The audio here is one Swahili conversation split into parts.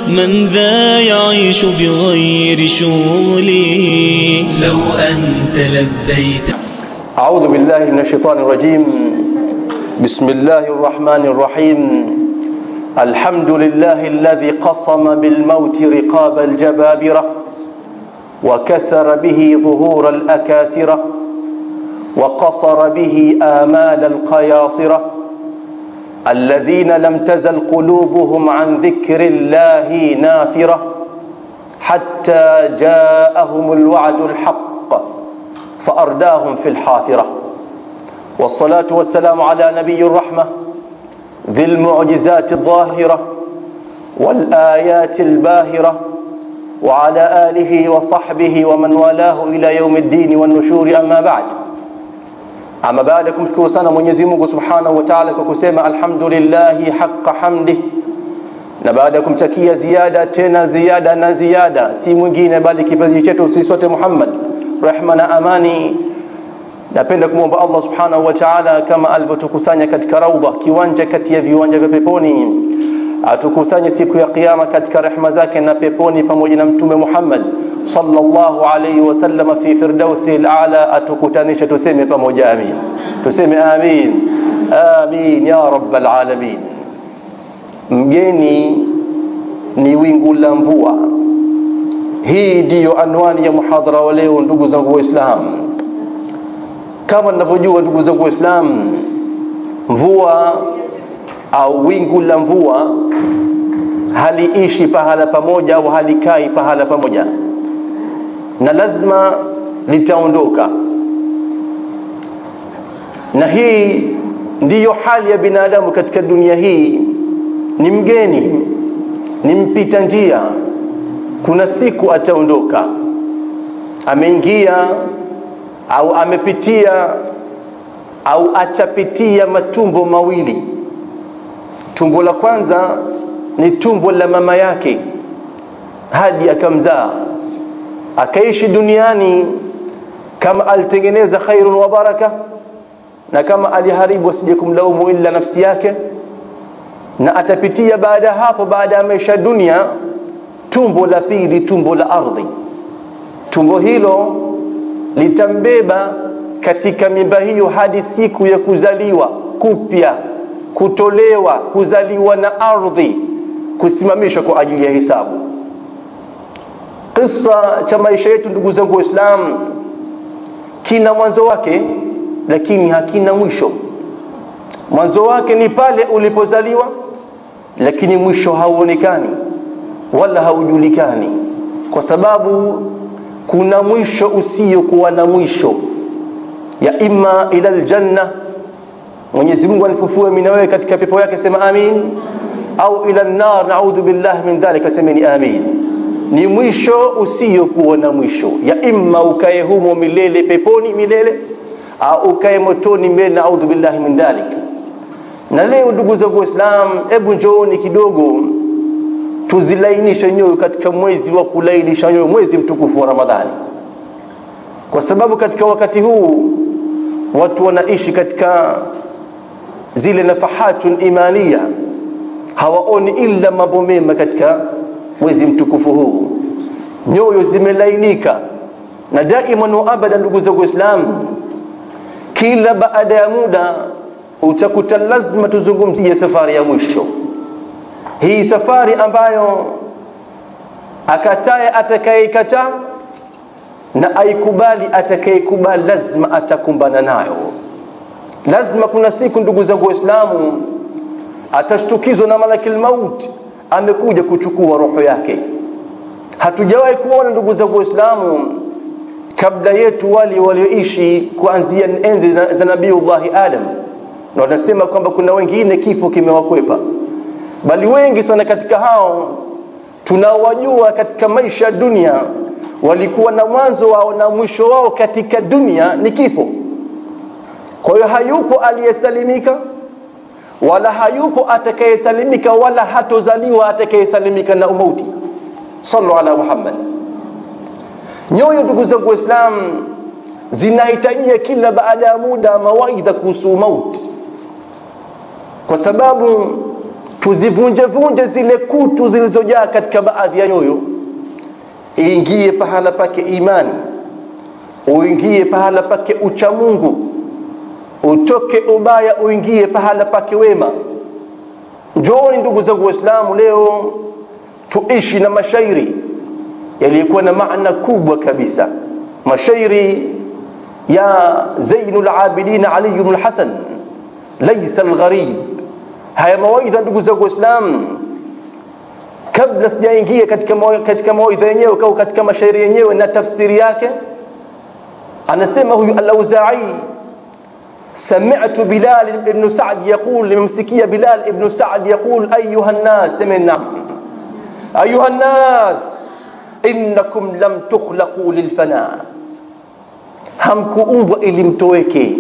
من ذا يعيش بغير شغل لو أنت لبيت أعوذ بالله من الشيطان الرجيم بسم الله الرحمن الرحيم الحمد لله الذي قصم بالموت رقاب الجبابرة وكسر به ظهور الأكاسرة وقصر به آمال القياصرة الذين لم تزل قلوبهم عن ذكر الله نافرة حتى جاءهم الوعد الحق فأرداهم في الحافرة والصلاة والسلام على نبي الرحمة ذي المعجزات الظاهرة والآيات الباهرة وعلى آله وصحبه ومن والاه إلى يوم الدين والنشور أما بعد ama baada ya kumshukuru sana Mwenyezi Mungu Subhanahu wa Ta'ala kwa kusema alhamdulillahi haqqa hamdi, na baada ya kumtakia ziada tena ziada na ziada, si mwingine bali kipenzi chetu sisi sote Muhammad, rehma na amani. Napenda kumwomba Allah Subhanahu wa Ta'ala kama alivyotukusanya katika raudha, kiwanja kati ya viwanja vya peponi, atukusanye siku ya Kiyama katika rehma zake na peponi pamoja na Mtume Muhammad sallallahu alayhi wasallam fi firdausi al-a'la, atukutanishe tuseme pamoja amin, tuseme amin amin ya rabbal alamin. Mgeni ni wingu la mvua. Hii ndiyo anwani ya muhadhara wa leo, ndugu zangu Waislamu. Kama ninavyojua ndugu zangu Waislamu, mvua au wingu la mvua haliishi pahala pamoja au halikai pahala pamoja na lazima litaondoka, na hii ndiyo hali ya binadamu katika dunia hii. Ni mgeni, ni mpita njia, kuna siku ataondoka. Ameingia au amepitia au atapitia matumbo mawili. Tumbo la kwanza ni tumbo la mama yake hadi akamzaa akaishi duniani kama alitengeneza khairun wa baraka, na kama aliharibu asije kumlaumu illa nafsi yake. Na atapitia baada ya hapo, baada ya maisha dunia, tumbo la pili, tumbo la ardhi. Tumbo hilo litambeba katika mimba hiyo hadi siku ya kuzaliwa kupya, kutolewa, kuzaliwa na ardhi, kusimamishwa kwa ajili ya hisabu. Kisa cha maisha yetu ndugu zangu Waislamu kina mwanzo wake, lakini hakina mwisho. Mwanzo wake ni pale ulipozaliwa, lakini mwisho hauonekani wala haujulikani, kwa sababu kuna mwisho usiokuwa na mwisho, ya imma ila aljanna, Mwenyezi Mungu anifufue mimi na wewe katika pepo yake, sema amin, au ila nar, naudhu billahi min dhalika, semeni amin ni mwisho usiokuwa na mwisho, ya imma ukae humo milele peponi milele, au ukae motoni milele, naudhu billahi min dhalik. Na leo ndugu zangu Waislamu, hebu njooni kidogo tuzilainishe nyoyo katika mwezi wa kulainisha nyoyo, mwezi mtukufu wa Ramadhani, kwa sababu katika wakati huu watu wanaishi katika zile nafahatun imania, hawaoni illa mambo mema katika mwezi mtukufu huu, nyoyo zimelainika na daima na abada. Ndugu zangu Waislamu, kila baada ya muda utakuta lazima tuzungumzie safari ya mwisho, hii safari ambayo akataye atakayekataa na aikubali atakayekubali, lazima atakumbana nayo. Lazima kuna siku, ndugu zangu Waislamu, atashtukizwa na malakil mauti amekuja kuchukua roho yake. Hatujawahi kuona ndugu zangu Waislamu kabla yetu wale walioishi kuanzia enzi za Nabiullahi Adam, na wanasema kwamba kuna wengine kifo kimewakwepa, bali wengi sana katika hao tunaowajua katika maisha ya dunia walikuwa na mwanzo wao na mwisho wao katika dunia ni kifo. Kwa hiyo hayupo aliyesalimika wala hayupo atakayesalimika wala hatozaliwa atakayesalimika na umauti. Sallu ala Muhammad. Nyoyo ndugu zangu Waislamu zinahitajia kila baada ya muda mawaidha kuhusu mauti, kwa sababu tuzivunjevunje zile kutu zilizojaa katika baadhi ya nyoyo, iingie pahala pake imani, uingie pahala pake uchamungu, utoke ubaya, uingie pahala pake wema. Njooni ndugu zangu Waislamu, leo tuishi na mashairi yaliyokuwa na maana kubwa kabisa, mashairi ya Zainul Abidin Ali ibn Hasan, laisa algharib. Haya mawaidha ndugu zangu Waislamu, kabla sijaingia katika katika mawaidha yenyewe au katika mashairi yenyewe na tafsiri yake, anasema huyu Al-Auza'i سمعت بلال بن سعد يقول لممسكية بلال بن سعد يقول أيها الناس سمعنا أيها الناس إنكم لم تخلقوا للفناء hamkuumbwa ili mtoweke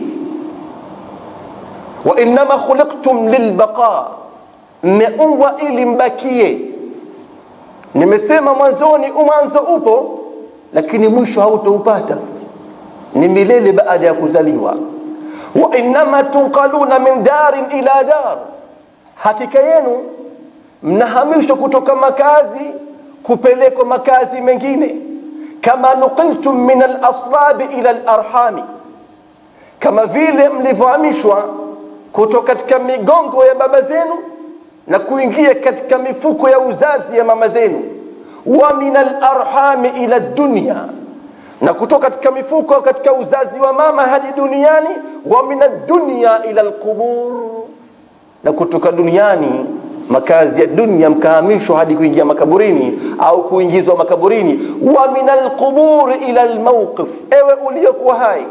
wa innama khuliqtum lilbaqa mmeumbwa ili mbakie nimesema mwanzoni umwanzo upo lakini mwisho hautoupata ni milele baada ya kuzaliwa wa innama tunqaluna min darin ila dar hakika yenu mnahamishwa kutoka makazi kupelekwa makazi mengine kama nuqiltum min alaslabi ila alarhami kama vile mlivyohamishwa kutoka katika migongo ya baba zenu na kuingia katika mifuko ya uzazi ya mama zenu wa min alarhami ila dunya na kutoka katika mifuko katika uzazi wa mama hadi duniani wa min ad-dunya ila al-qubur na kutoka duniani makazi ya dunia mkahamishwa hadi kuingia makaburini au kuingizwa makaburini wa min al-qubur ila al-mawqif ewe uliokuwa hai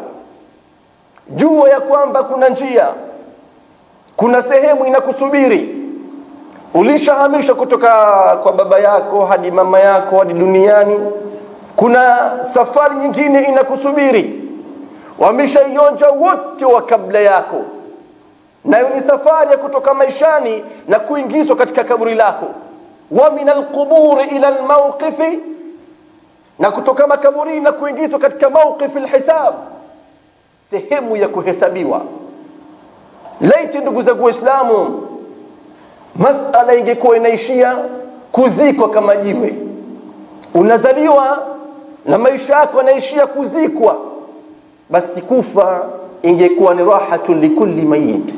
jua ya kwamba kuna njia kuna sehemu inakusubiri ulishahamishwa kutoka kwa baba yako hadi mama yako hadi duniani kuna safari nyingine inakusubiri wameshaionja wote wa kabla yako nayo ni safari ya kutoka maishani na kuingizwa katika kaburi lako wa min alquburi ila almawqifi na kutoka makaburini na kuingizwa katika mawqifi alhisab sehemu ya kuhesabiwa laiti ndugu zangu waislamu masala ingekuwa inaishia kuzikwa kama jiwe unazaliwa na maisha yako yanaishia kuzikwa basi kufa ingekuwa ni rahatun likulli mayit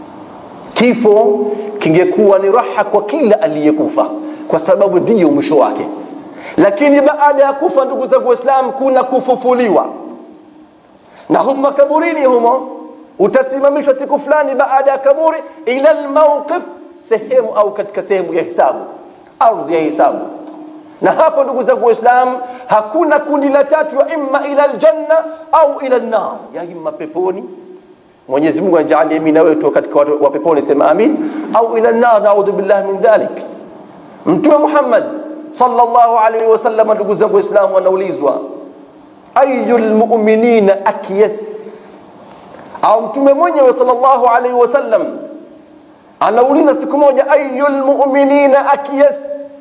kifo kingekuwa ni raha kwa kila aliyekufa kwa sababu ndiyo mwisho wake lakini baada ya kufa ndugu zangu waislam kuna kufufuliwa na humo makaburini humo utasimamishwa siku fulani baada ya kaburi ila almawqif sehemu au katika sehemu ya hisabu ardhi ya hisabu na hapo ndugu zangu waislam hakuna kundi la tatu ya imma ila aljanna au ila nar ya imma peponi mwenyezi mungu anajalia mimi na wewe tu katika wa peponi sema amin au ila nar naudhu billahi min dhalik mtume muhammad sallallahu alaihi wasallam ndugu zangu waislamu anaulizwa ayu lmuminina akyas au mtume mwenyewe sallallahu alaihi wasallam anauliza siku moja ayu lmuminina akyas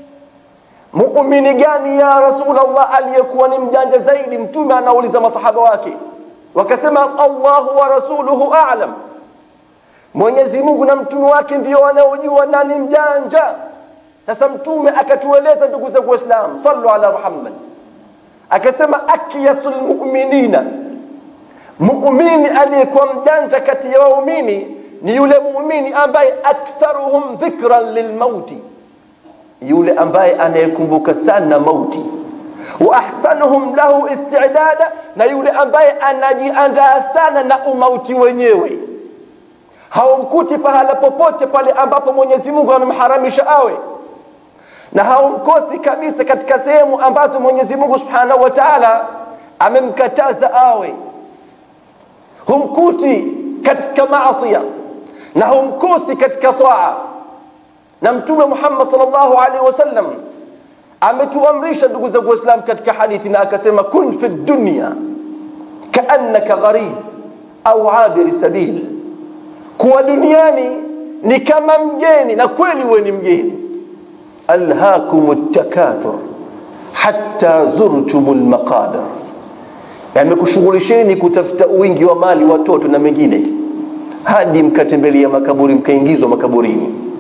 muumini gani ya rasulallah aliyekuwa ni mjanja zaidi mtume anauliza masahaba wake wakasema allahu wa rasuluhu alam mwenyezi mungu na mtume wake ndio wanaojua nani mjanja sasa mtume akatueleza ndugu zangu waislam sallu ala muhammad akasema akyasu lmuminina muumini aliyekuwa mjanja kati ya waumini ni yule muumini ambaye aktharuhum dhikran lilmauti yule ambaye anayekumbuka sana mauti wa ahsanuhum lahu istidada na yule ambaye anajiandaa sana na umauti wenyewe haumkuti pahala popote pale ambapo mwenyezi mungu amemharamisha awe na haumkosi kabisa katika sehemu ambazo mwenyezi mungu subhanahu wa taala amemkataza awe humkuti katika maasia na humkosi katika taa na mtume muhammad salllahu alaihi wasallam ametuamrisha ndugu zangu waislam katika hadithi na akasema kun fi dunya kaannaka gharib au abiri sabil kuwa duniani ni kama mgeni na kweli huwe ni mgeni alhakum takathur hatta zurtum lmaqabir yamekushughulisheni kutafuta wingi wa mali watoto na mengine hadi mkatembelea makaburi mkaingizwa makaburini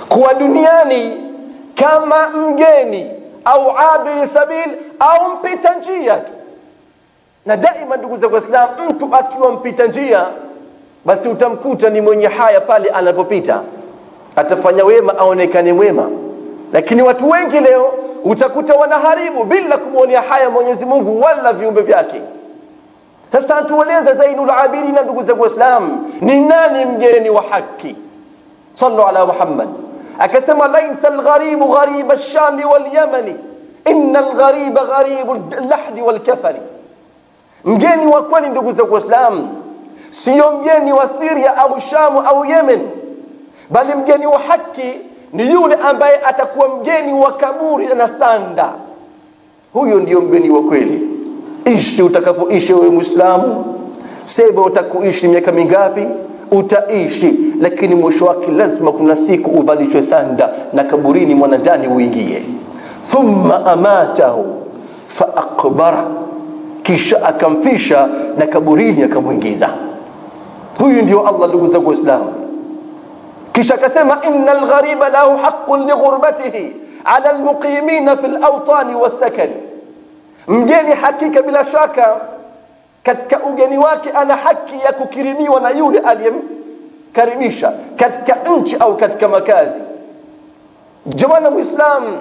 kuwa duniani kama mgeni au abiri sabil au mpita njia tu na daima ndugu za Waislamu, mtu akiwa mpita njia, basi utamkuta ni mwenye haya pale anapopita, atafanya wema aonekane mwema. Lakini watu wengi leo utakuta wanaharibu bila kumwonea haya Mwenyezi Mungu wala viumbe vyake. Sasa atueleze Zainul Abidin, ndugu za Waislamu, ni nani mgeni wa haki? Sallu ala Muhammad. Akasema laisa algharibu ghariba alshami walyamani inna alghariba gharibu allahdi walkafani Mgeni wa kweli ndugu za Uislamu sio mgeni wa Syria au Shamu au Yemen, bali mgeni wa haki ni yule ambaye atakuwa mgeni wa kaburi na sanda. Huyo ndio mgeni wa kweli. Ishi utakavyoishi wewe Muislamu, sema utakuishi miaka mingapi, utaishi, lakini mwisho wake lazima kuna siku uvalishwe sanda na kaburini mwanandani uingie. Thumma amatahu fa aqbara kisha akamfisha na kaburini akamwingiza. Huyu ndio Allah, ndugu zangu Waislamu. Kisha akasema innal ghariba lahu haqqun li ghurbatihi ala almuqimina fi alawtani wassakani, mgeni hakika bila shaka katika ugeni wake ana haki ya kukirimiwa na yule aliyemkaribisha katika nchi au katika makazi. Jamani Muislam,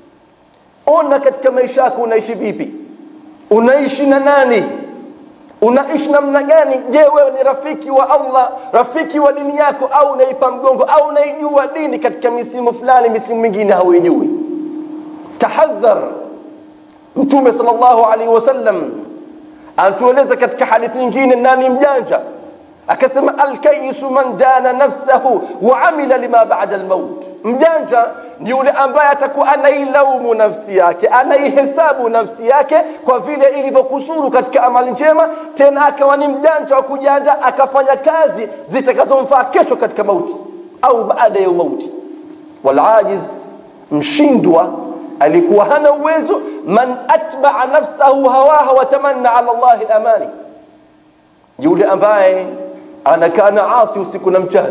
ona katika maisha yako unaishi vipi? unaishi na nani unaishi namna gani je wewe ni rafiki wa allah rafiki wa dini yako au unaipa mgongo au unaijua dini katika misimu fulani misimu mingine hauijui tahadhar mtume sallallahu alaihi wasallam anatueleza katika hadithi nyingine nani mjanja akasema alkaisu man dana nafsahu wa amila lima bada almaut mjanja ni yule ambaye atakuwa anailaumu nafsi yake anaihesabu nafsi yake kwa vile ilivyokusuru katika amali njema tena akawa ni mjanja wa kujanja akafanya kazi zitakazomfaa kesho katika mauti au baada ya mauti walajiz mshindwa alikuwa hana uwezo man atbaa nafsahu hawaha watamanna ala llahi lamani yule ambaye anakaa na asi usiku na mchana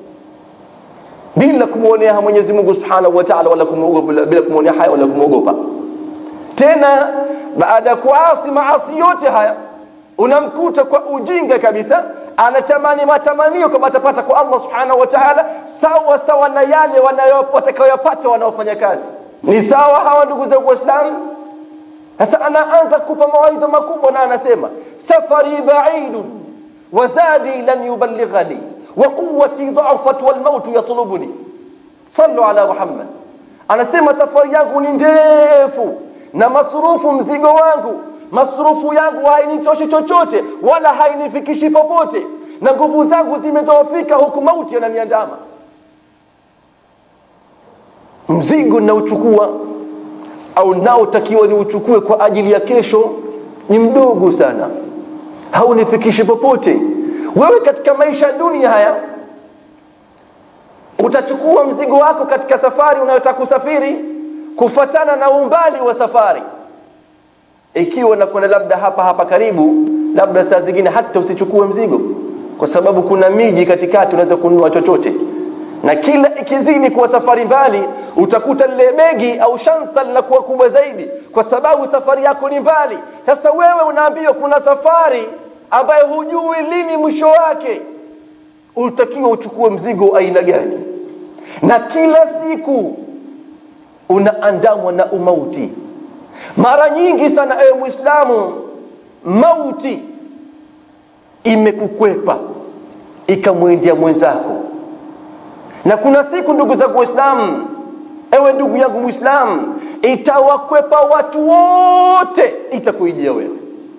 bila kumwonea Mwenyezi Mungu Subhanahu wa Ta'ala, wala kumwogopa, bila kumwonea haya wala kumwogopa. Tena baada ya kuasi maasi yote haya, unamkuta kwa ujinga kabisa, anatamani matamanio kama atapata kwa Allah Subhanahu wa Ta'ala, sawa sawa na yale watakayopata wanaofanya kazi. Ni sawa hawa ndugu zangu Waislamu. Sasa anaanza kupa mawaidha makubwa na anasema safari baidun wazadi lan yuballighani wa quwwati dha'afat wal maut yatlubuni sallu ala muhammad anasema safari yangu ni ndefu na masrufu mzigo wangu masrufu yangu hainitoshi chochote wala hainifikishi popote na nguvu zangu zimedhoofika huku mauti yananiandama mzigo ninaochukua au naotakiwa niuchukue kwa ajili ya kesho ni mdogo sana haunifikishi popote wewe katika maisha ya dunia haya utachukua mzigo wako katika safari unayotaka kusafiri kufatana na umbali wa safari ikiwa nakwenda labda hapa hapa karibu labda saa zingine hata usichukue mzigo kwa sababu kuna miji katikati unaweza kununua chochote na kila ikizidi kuwa safari mbali utakuta lile begi au shanta linakuwa kubwa zaidi kwa sababu safari yako ni mbali sasa wewe unaambiwa kuna safari ambayo hujui lini mwisho wake utakiwa uchukue mzigo aina gani na kila siku unaandamwa na umauti mara nyingi sana ewe mwislamu mauti imekukwepa ikamwendea mwenzako na kuna siku ndugu zangu waislamu ewe ndugu yangu mwislamu itawakwepa watu wote itakuijia wewe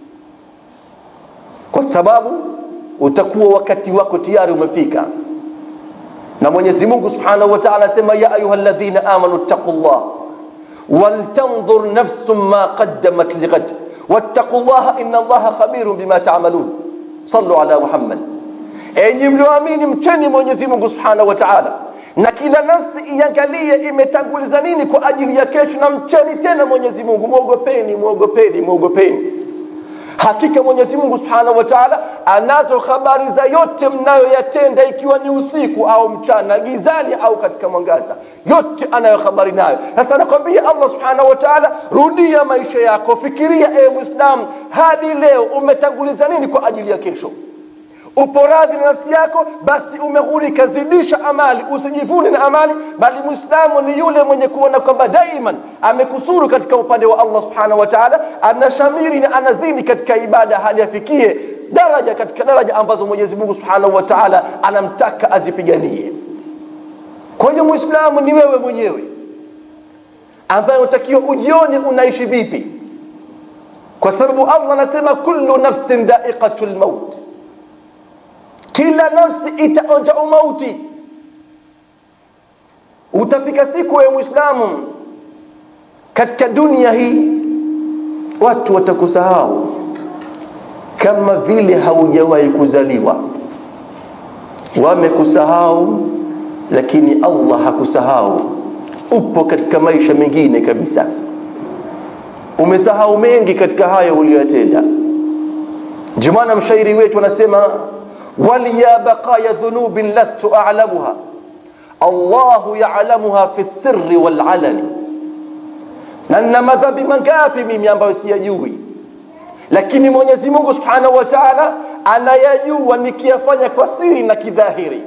kwa sababu utakuwa wakati wako tayari umefika na mwenyezi mungu subhanahu wa taala asema ya ayuha ladhina amanu ttaqullah waltandhur nafsum ma qaddamat lighad wattaqu llaha ina allaha khabirun bima tamalun sallu ala muhammad enyi mlioamini mcheni mwenyezi mungu subhanahu wa taala na kila nafsi iangalie imetanguliza nini kwa ajili ya kesho na mcheni tena mwenyezi mungu mwogopeni mwogopeni mwogopeni hakika mwenyezi mungu subhanahu wa taala anazo habari za yote mnayoyatenda ikiwa ni usiku au mchana gizani au katika mwangaza yote anayo habari nayo sasa anakwambia allah subhanahu wa taala rudia maisha yako fikiria ewe mwislamu hadi leo umetanguliza nini kwa ajili ya kesho upo radhi na nafsi yako basi umeghurika zidisha amali usijivune na amali bali mwislamu ni yule mwenye kuona kwamba daiman amekusuru katika upande wa allah subhanahu wa taala anashamiri na anazidi katika ibada hadi afikie daraja katika daraja ambazo mwenyezi mungu subhanahu wa taala anamtaka azipiganie kwa hiyo mwislamu ni wewe mwenyewe ambaye unatakiwa ujione unaishi vipi kwa sababu allah anasema kullu nafsin daiqatu lmaut kila nafsi itaonja umauti utafika siku ya mwislamu katika dunia hii watu watakusahau kama vile haujawahi kuzaliwa wamekusahau lakini allah hakusahau upo katika maisha mengine kabisa umesahau mengi katika hayo uliyoyatenda ndio maana mshairi wetu anasema waliya baqaya dhunubin lastu a'lamuha allahu ya'lamuha fi sirri wal alani na nina madhambi mangapi mimi ambayo siyajui lakini mwenyezi mungu subhanahu wa taala anayajua nikiyafanya kwa siri na kidhahiri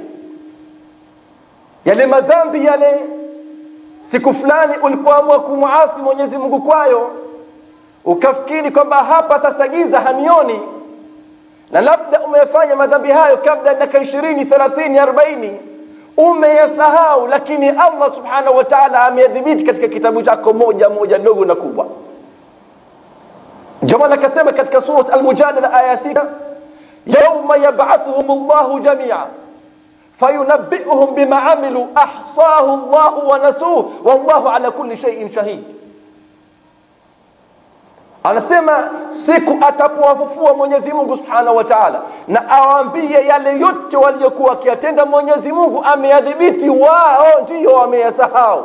yale madhambi yale siku fulani ulipoamua kumwasi mwenyezi mungu kwayo ukafikiri kwamba hapa sasa giza hanioni na labda umefanya madhambi hayo kabla ya miaka ishirini thelathini arobaini umeyasahau lakini allah subhanahu wa taala ameyadhibiti katika kitabu chako moja moja dogo na kubwa ndio maana akasema katika surat almujadala aya sita yauma yabathuhum llahu jamia fayunabbiuhum bima amilu ahsahu llahu wanasuh wallahu ala kulli shaiin shahid anasema siku atapowafufua mwenyezi mungu subhanahu wa taala na awaambie yale yote waliokuwa wakiyatenda mwenyezi mungu ameyadhibiti wao ndiyo wameyasahau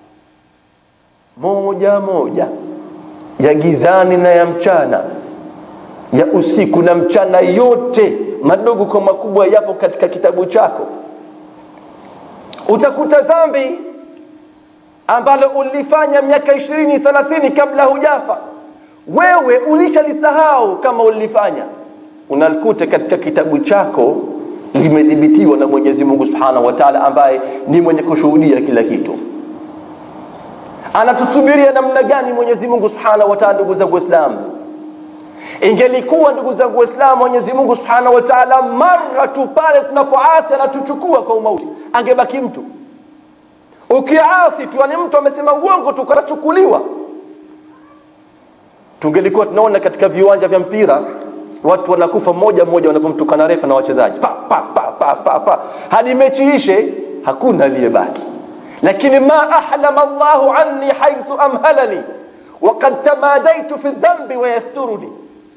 moja moja ya gizani na ya mchana ya usiku na mchana yote madogo kwa makubwa yapo katika kitabu chako utakuta dhambi ambalo ulifanya miaka ishirini thelathini kabla hujafa wewe ulishalisahau kama ulifanya unalikuta katika kitabu chako limedhibitiwa na mwenyezi mungu subhanahu wa taala ambaye ni mwenye kushuhudia kila kitu anatusubiria namna gani mwenyezi mungu subhanahu wa taala ndugu zangu waislamu ingelikuwa ndugu zangu waislamu mwenyezi mungu subhanahu wa taala mara tu pale tunapoasi anatuchukua kwa umauti angebaki mtu ukiasi tu ani mtu amesema uongo tu kachukuliwa tungelikuwa tunaona katika viwanja vya mpira watu wanakufa mmoja mmoja wanavyomtukana refa na wachezaji pa, pa, pa, pa, pa, pa. hadi mechi ishe hakuna aliyebaki lakini ma ahlama llahu anni haithu amhalani wakad tamadaitu fi dhambi wayasturuni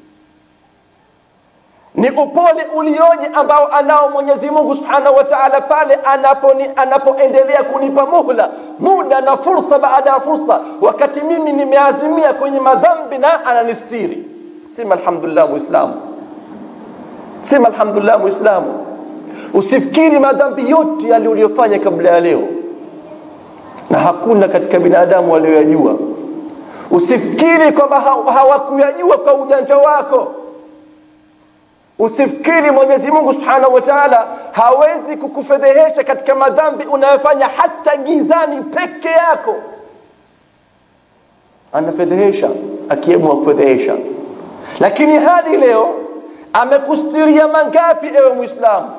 ni upole ulioje ambao anao mwenyezi mungu subhanahu wa taala pale anapoendelea anapo kunipa muhla muda na fursa baada ya fursa wakati mimi nimeazimia kwenye madhambi na ananistiri sema alhamdulillah muislamu sema alhamdulillah muislamu usifikiri madhambi yote yale uliyofanya kabla ya leo na hakuna katika binadamu walioyajua usifikiri kwamba hawakuyajua kwa ujanja wako usifikiri mwenyezi mungu subhanahu wa taala hawezi kukufedhehesha katika madhambi unayofanya hata gizani peke yako anafedhehesha akiamua kufedhehesha lakini hadi leo amekustiria mangapi ewe mwislamu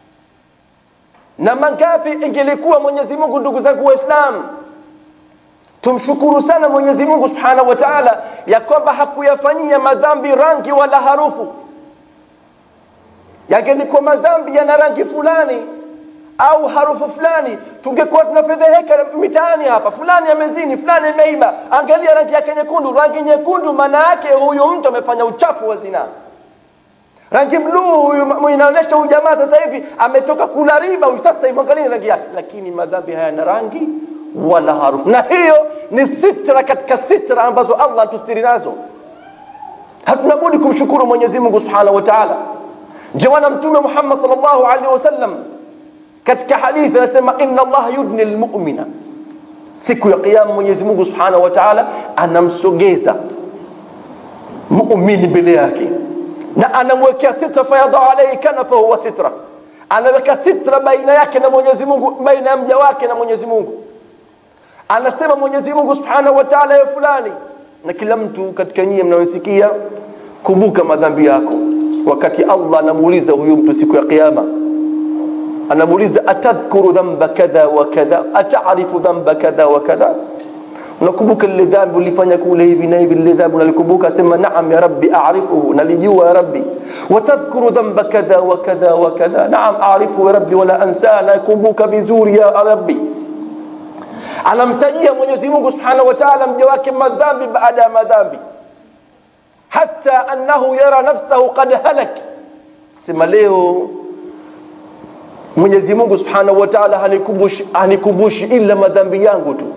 na mangapi ingelikuwa mwenyezi mungu ndugu zangu waislamu tumshukuru sana mwenyezi mungu subhanahu wa taala ya kwamba hakuyafanyia madhambi rangi wala harufu yangelikuwa madhambi yana rangi fulani au harufu fulani tungekuwa tunafedheheka mitaani hapa fulani amezini fulani ameiba angalia rangi yake nyekundu rangi nyekundu maana yake huyu mtu amefanya uchafu wa zinaa rangi bluu huyu inaonyesha huyu jamaa sasa hivi ametoka kula riba huyu sasa hivi angalia rangi yake lakini madhambi hayana rangi wala harufu na hiyo ni sitra katika sitra ambazo allah anatustiri nazo hatuna budi kumshukuru mwenyezi mungu subhanahu wa taala ndio maana mtume muhammad salllahu alaihi wasallam katika hadithi anasema inna allaha yudni lmumina siku ya qiama mwenyezi mungu subhanahu wa taala anamsogeza muumini mbele yake na anamwekea sitra fayadha alaihi kanafa huwa sitra anaweka sitra baina yake na mwenyezi mungu baina ya mja wake na mwenyezi mungu anasema mwenyezi mungu subhanahu wa taala ya fulani na kila mtu katika nyie mnayosikia kumbuka madhambi yako wakati allah anamuuliza huyu mtu siku ya qiama anamuuliza atadhkuru dhamba kadha wa kadha atarifu dhamba kadha wa kadha unakumbuka lile dhambi ulifanya kule hivi na hivi lile dhambi unalikumbuka asema naam ya rabbi arifuhu nalijua ya rabbi watadhkuru dhamba kadha wa kadha wa kadha naam arifu ya rabbi wala ansa nakumbuka vizuri ya rabbi anamtajia mwenyezi mungu subhanahu wa taala mja wake madhambi baada ya madhambi hata annahu yara nafsahu qad halak sema leo mwenyezi mungu subhanahu wa taala hanikumbushi, hanikumbushi ila madhambi yangu tu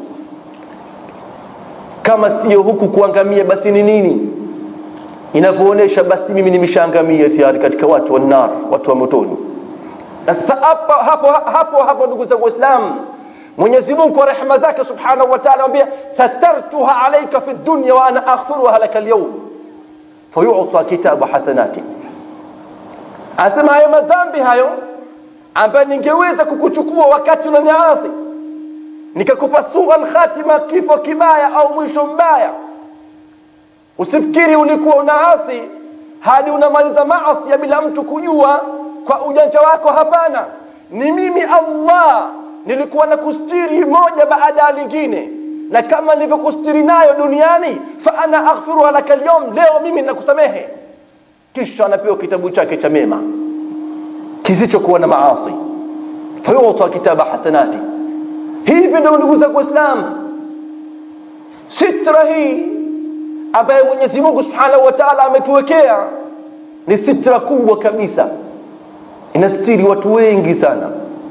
kama sio huku kuangamia basi ni nini inavyoonyesha basi mimi nimeshaangamia tayari katika watu wa nar watu wa motoni na sasa hapo hapo hapo hapo ndugu zangu waislamu mwenyezi mungu kwa rehema zake subhanahu wa taala anambia satartuha alaika fi dunya wa ana aghfiruha laka alyawm fayuta kitabu hasanati anasema hayo madhambi hayo ambayo ningeweza kukuchukua wakati unaniasi nikakupa sua lkhatima kifo kibaya au mwisho mbaya usifikiri ulikuwa unaasi hadi unamaliza maasi bila mtu kujua kwa ujanja wako hapana ni mimi allah nilikuwa na kustiri moja baada ya lingine na kama nilivyokustiri nayo duniani fa ana aghfiruha laka lyom leo mimi nakusamehe kisha anapewa kitabu chake cha mema kisichokuwa na maasi fayuta kitaba hasanati hivi ndio ndugu zangu waislamu sitra hii ambaye mwenyezi mungu subhanahu wa taala ametuwekea ni sitra kubwa kabisa inastiri watu wengi sana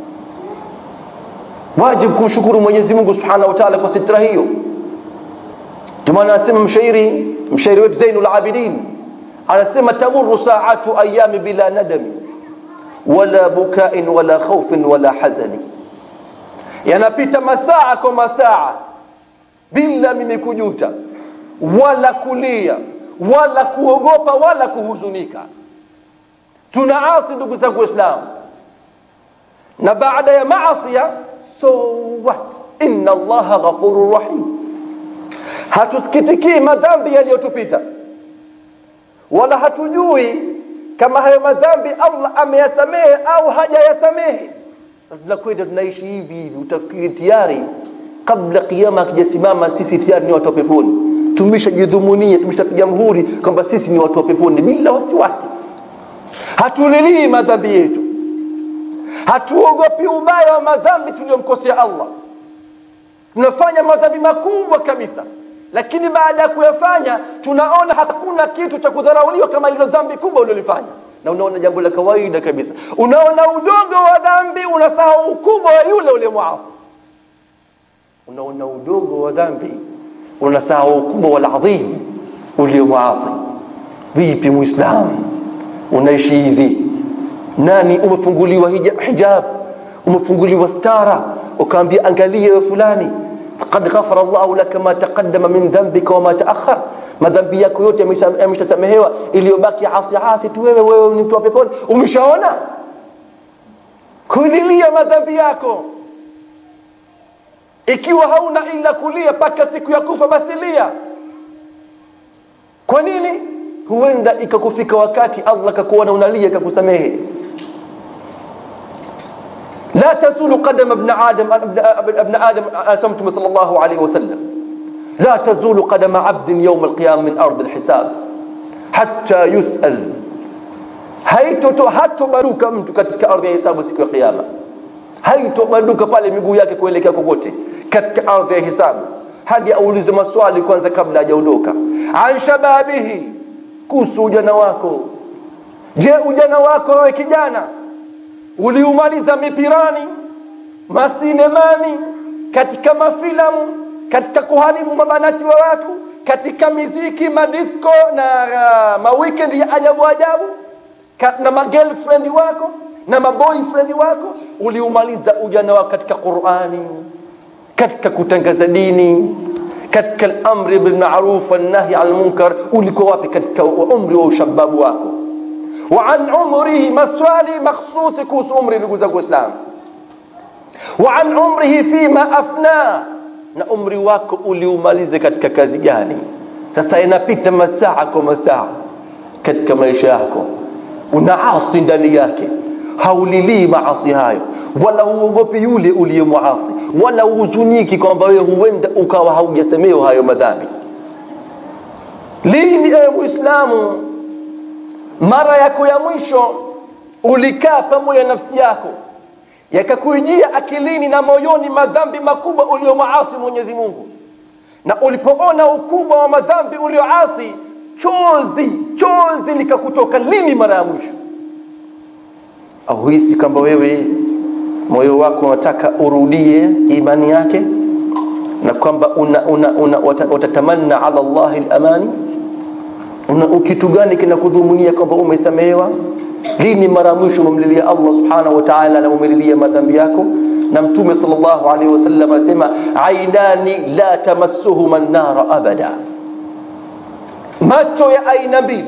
wajib kumshukuru mwenyezi mungu subhanahu wa taala kwa sitra hiyo ndio maana anasema mshairi mshairi wetu zainul abidin anasema tamuru saatu ayami bila nadami wala bukain wala khaufin wala hazani yanapita masaa kwa masaa bila mimi kujuta wala kulia wala kuogopa wala kuhuzunika tunaasi ndugu zangu waislamu na baada ya maasia so what inna allaha ghafurur rahim hatusikitikii madhambi yaliyotupita wala hatujui kama hayo madhambi allah ameyasamehe au hajayasamehe tunakwenda tunaishi hivi hivi utafikiri tayari kabla kiama akijasimama sisi tayari ni watu wa peponi tumeshajidhumunia tumeshapiga mhuri kwamba sisi ni watu wa peponi bila wasiwasi hatulilii madhambi yetu hatuogopi ubaya wa madhambi tuliyomkosea allah tunafanya madhambi makubwa kabisa lakini baada ya kuyafanya tunaona hakuna kitu cha kudharauliwa kama hilo dhambi kubwa uliolifanya na unaona jambo la kawaida kabisa unaona udogo wa dhambi unasahau ukubwa wa yule uliyemwasi unaona udogo wa dhambi unasahau ukubwa waladhim uliomwasi vipi muislamu unaishi hivi nani umefunguliwa hijab umefunguliwa stara ukaambia angalia we fulani faqad ghafara llahu laka ma taqaddama min dhanbika wama taakhar madhambi yako yote yameshasamehewa iliyobaki asi asi tu wewe wewe ni mtu wa peponi umeshaona kulilia madhambi yako ikiwa hauna ila kulia mpaka siku ya kufa basi lia kwa nini huenda ikakufika wakati allah kakuona unalia kakusamehe لا تزول قدم ابن آدم ابن آدم أسمتم صلى الله عليه وسلم لا تزول قدم عبد يوم القيامة من أرض الحساب حتى يسأل haitobanduka mtu katika ardhi ya hisabu siku ya kiyama haitobanduka pale miguu yake kuelekea kokote katika ardhi ya hisabu hadi aulize maswali kwanza kabla hajaondoka an shababihi kuhusu ujana wako je ujana wako wewe kijana uliumaliza mipirani masinemani katika mafilamu katika kuharibu mabanati wa watu katika miziki madisko na uh, maweekend ya ajabu ajabu ka, na magirlfriend wako na maboyfriend wako uliumaliza ujana wako katika qurani katika kutangaza dini katika lamri bilmaruf wannahi an lmunkar ulikuwa wapi katika umri wa ushababu wako wa an umrihi maswali makhsusi kuhusu umri ndugu zangu waislamu wa an umrihi fima afna na umri wako uliumalize katika kazi gani sasa inapita masaa kwa masaa katika maisha yako unaasi ndani yake haulilii maasi hayo wala huogopi yule uliyemuasi wala uhuzuniki kwamba wewe huenda ukawa haujasemewa hayo madhambi lini ewe muislamu mara yako ya mwisho ulikaa pamoja nafsi yako yakakuijia akilini na moyoni madhambi makubwa uliomaasi mwenyezi mungu na ulipoona ukubwa wa madhambi ulioasi chozi chozi likakutoka lini mara ya mwisho au hisi kwamba wewe moyo wako unataka urudie imani yake na kwamba una, una, una, watatamanna ala llahi lamani una kitu gani kinakudhumunia kwamba umesamehewa lini mara ya mwisho umemlilia allah subhanahu wa taala na umelilia madhambi yako na mtume salllahu alaihi wasallam anasema ainani la tamassuhuma nnara abada macho ya aina mbili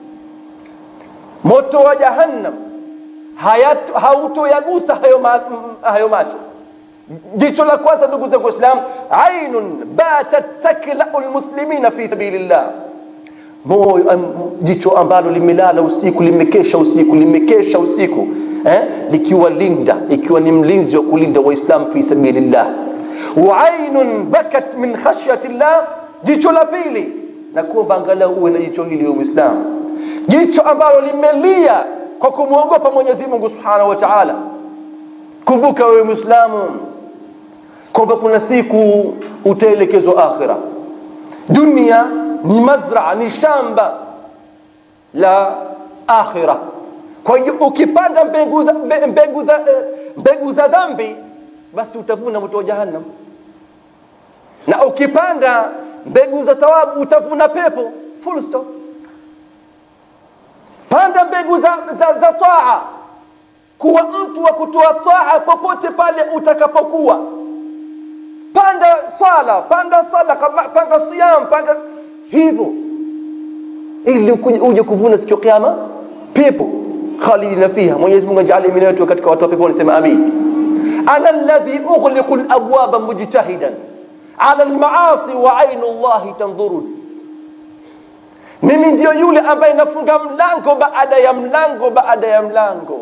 moto wa jahannam hautoyagusa hayo, ma, hayo macho jicho la kwanza ndugu zangu waislam ainun batat taklau lmuslimina fi sabilillah moyo jicho ambalo limelala usiku limekesha usiku limekesha usiku eh? likiwa linda ikiwa ni mlinzi wa kulinda waislam fi sabilillah wa ainun bakat min khashyati llah jicho la pili na kuomba angalau uwe na jicho hili uislamu jicho ambalo limelia kwa kumwogopa mwenyezi mungu subhanahu wa taala kumbuka wewe mwislamu kwamba kuna siku utaelekezwa akhira dunia ni mazraa ni shamba la akhira kwa hiyo ukipanda mbegu za, mbegu za, mbegu za dhambi basi utavuna moto wa jahannam na ukipanda mbegu za thawabu utavuna pepo full stop panda mbegu za, za, za taa kuwa mtu wa kutoa taa popote pale utakapokuwa panda sala panda sadaka panda siyam panda hivyo ili uje kuvuna siku kiama pepo khalidina fiha mwenyezi mungu ajalie mimi wetu katika watu wa peponi sema amin ana alladhi ughliqu alabwaba mujtahidan ala almaasi wa ainu llahi tandhurun mimi ndio yule ambaye nafunga mlango baada ya mlango baada ya mlango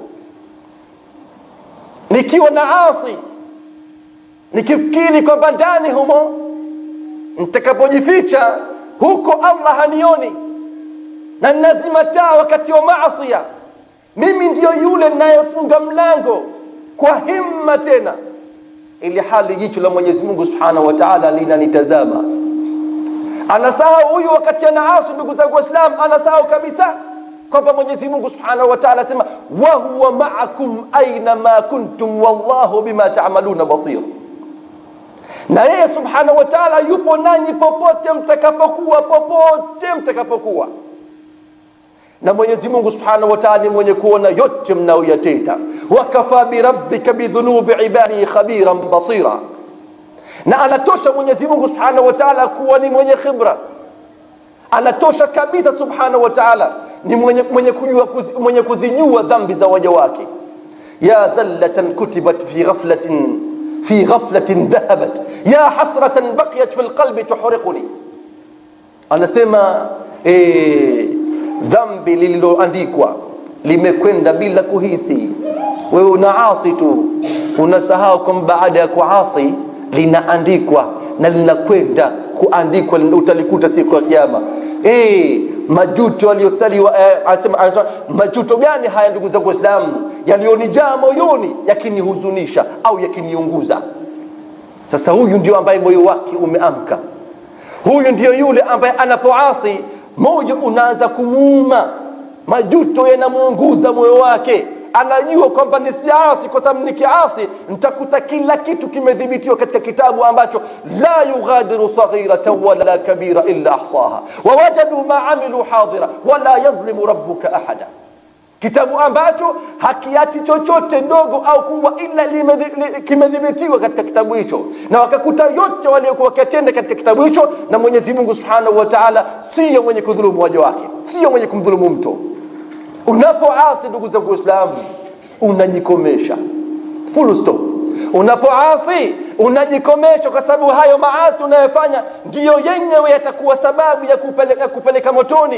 nikiwa na asi nikifikiri kwamba ndani humo nitakapojificha huko allah hanioni na nazima taa wakati wa maasia mimi ndio yule ninayefunga mlango kwa himma tena ili hali jicho la mwenyezi mungu subhanahu wa taala linanitazama anasahau huyu wakati anaasi ndugu zangu waislam anasahau kabisa kwamba mwenyezi mungu subhanahu wa taala asema wahuwa maakum aina ma kuntum wallahu bima tamaluna basir na yeye subhanahu wa taala yupo nanyi popote mtakapokuwa popote mtakapokuwa na mwenyezi mungu subhanahu wa taala ni mwenye kuona yote mnaoyatenda wakafa birabbika bidhunubi ibadihi khabiran basira na anatosha mwenyezi mungu subhanahu wa taala kuwa ni mwenye khibra anatosha kabisa subhanahu wa taala ni mwenye, mwenye, kujua, mwenye kuzijua dhambi za waja wake ya zallatan kutibat fi ghaflatin fi ghaflatin dhahabat ya hasratan baqiyat fi lqalbi tuhriquni anasema eh, dhambi lililoandikwa limekwenda bila kuhisi wewe unaasi tu unasahau kwamba baada ya kuasi linaandikwa na linakwenda kuandikwa utalikuta siku ya kiama e, majuto aliyosaliwa eh, anasema, anasema majuto gani haya ndugu zangu waislamu yaliyonijaa moyoni yakinihuzunisha au yakiniunguza sasa huyu ndio ambaye moyo wake umeamka huyu ndio yule ambaye anapoasi moyo unaanza kumuuma majuto yanamuunguza moyo wake anajua kwamba nisiasi kwa sababu nikiasi nitakuta kila kitu kimedhibitiwa katika kitabu ambacho la yughadiru saghiratan wala kabira illa ahsaha wawajadu ma amilu hadira wala yadhlimu rabbuka ahada kitabu ambacho hakiachi chochote ndogo au kubwa ila limedhi- li- kimedhibitiwa katika kitabu hicho na wakakuta yote waliokuwa wakatenda katika kitabu hicho na mwenyezi mungu subhanahu wa taala siyo mwenye kudhulumu waja wake siyo mwenye kumdhulumu mtu unapoasi ndugu zangu waislamu unajikomesha full stop unapoasi unajikomesha kwa sababu hayo maasi unayofanya ndiyo yenyewe yatakuwa sababu ya kupeleka, kupeleka motoni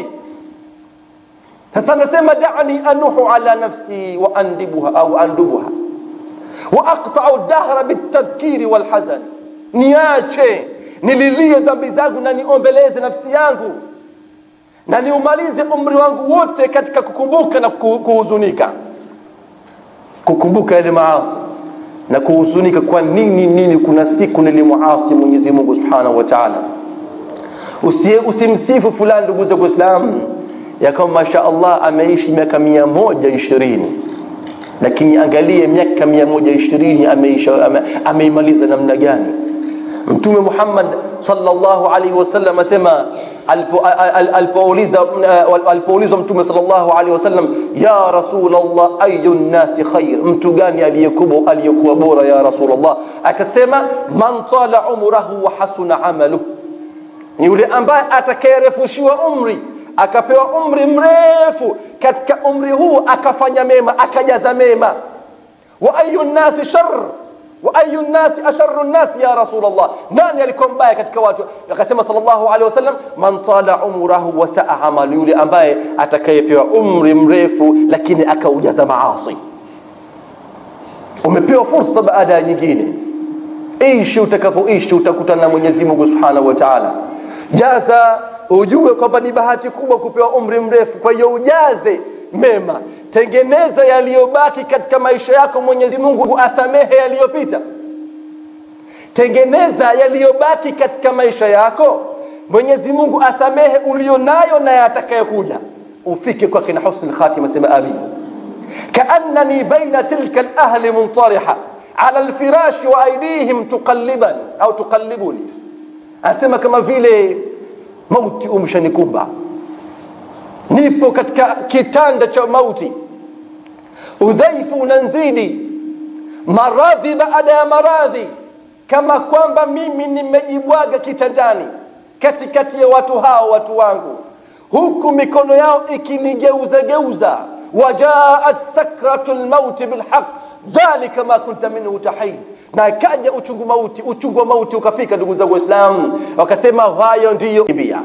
sasa nasema dani anuhu ala nafsi wa andibuha au andubuha wa aqtau dahra bitadhkiri walhazan niache nililie dhambi zangu na niombeleze nafsi yangu na niumalize umri wangu wote katika kukumbuka na ku- kuhuzunika kukumbuka yale maasi na kuhuzunika kwa nini nini kuna siku nilimuasi mwenyezi mungu subhanahu wa taala Usi- usimsifu fulani ndugu zangu waislamu ya kwamba masha allah ameishi miaka mia moja ishirini lakini angalie miaka mia moja ishirini ameisha- ame- ameimaliza namna gani mtume muhammad sallallahu alaihi wasallam asema alipo- al- al- alipouliza uh, alipoulizwa mtume sallallahu alaihi wasallam ya rasulallah ayu nnasi khair mtu gani aliyekuwa aliyekuwa bora ya rasulallah akasema man tala umrahu wa hasuna amaluhu ni yule ambaye atakayerefushiwa umri akapewa umri mrefu katika umri huu akafanya mema akajaza mema wa ayu nnasi shar wa ayu nnasi asharu nnasi ya rasulllah nani alikuwa mbaya katika watu akasema sallallahu alaihi wasallam man tala umrahu wa saa amalu yule ambaye atakayepewa umri mrefu lakini akaujaza maasi umepewa fursa baada ya nyingine ishi utakavyoishi utakutana na mwenyezi mungu subhanahu wa taala jaza ujue kwamba ni bahati kubwa kupewa umri mrefu kwa hiyo ujaze mema tengeneza yaliyobaki katika maisha yako mwenyezi mungu asamehe yaliyopita tengeneza yaliyobaki katika maisha yako mwenyezi mungu asamehe ulionayo na yatakayokuja ufike kwake na husni lkhatima sema amin كأنني بين تلك الأهل منطرحة على الفراش وأيديهم تقلبا أو تقلبني أسمى كما vile mauti umshanikumba nipo katika kitanda cha mauti udhaifu unanzidi maradhi baada ya maradhi kama kwamba mimi nimejibwaga kitandani katikati ya watu hao watu wangu huku mikono yao ikinigeuza geuza wajaat sakratu lmauti bilhaq dhalika ma kunta minhu tahid na kaja uchungu mauti uchungu wa mauti ukafika ndugu zangu waislamu wakasema hayo ndiyo kimbia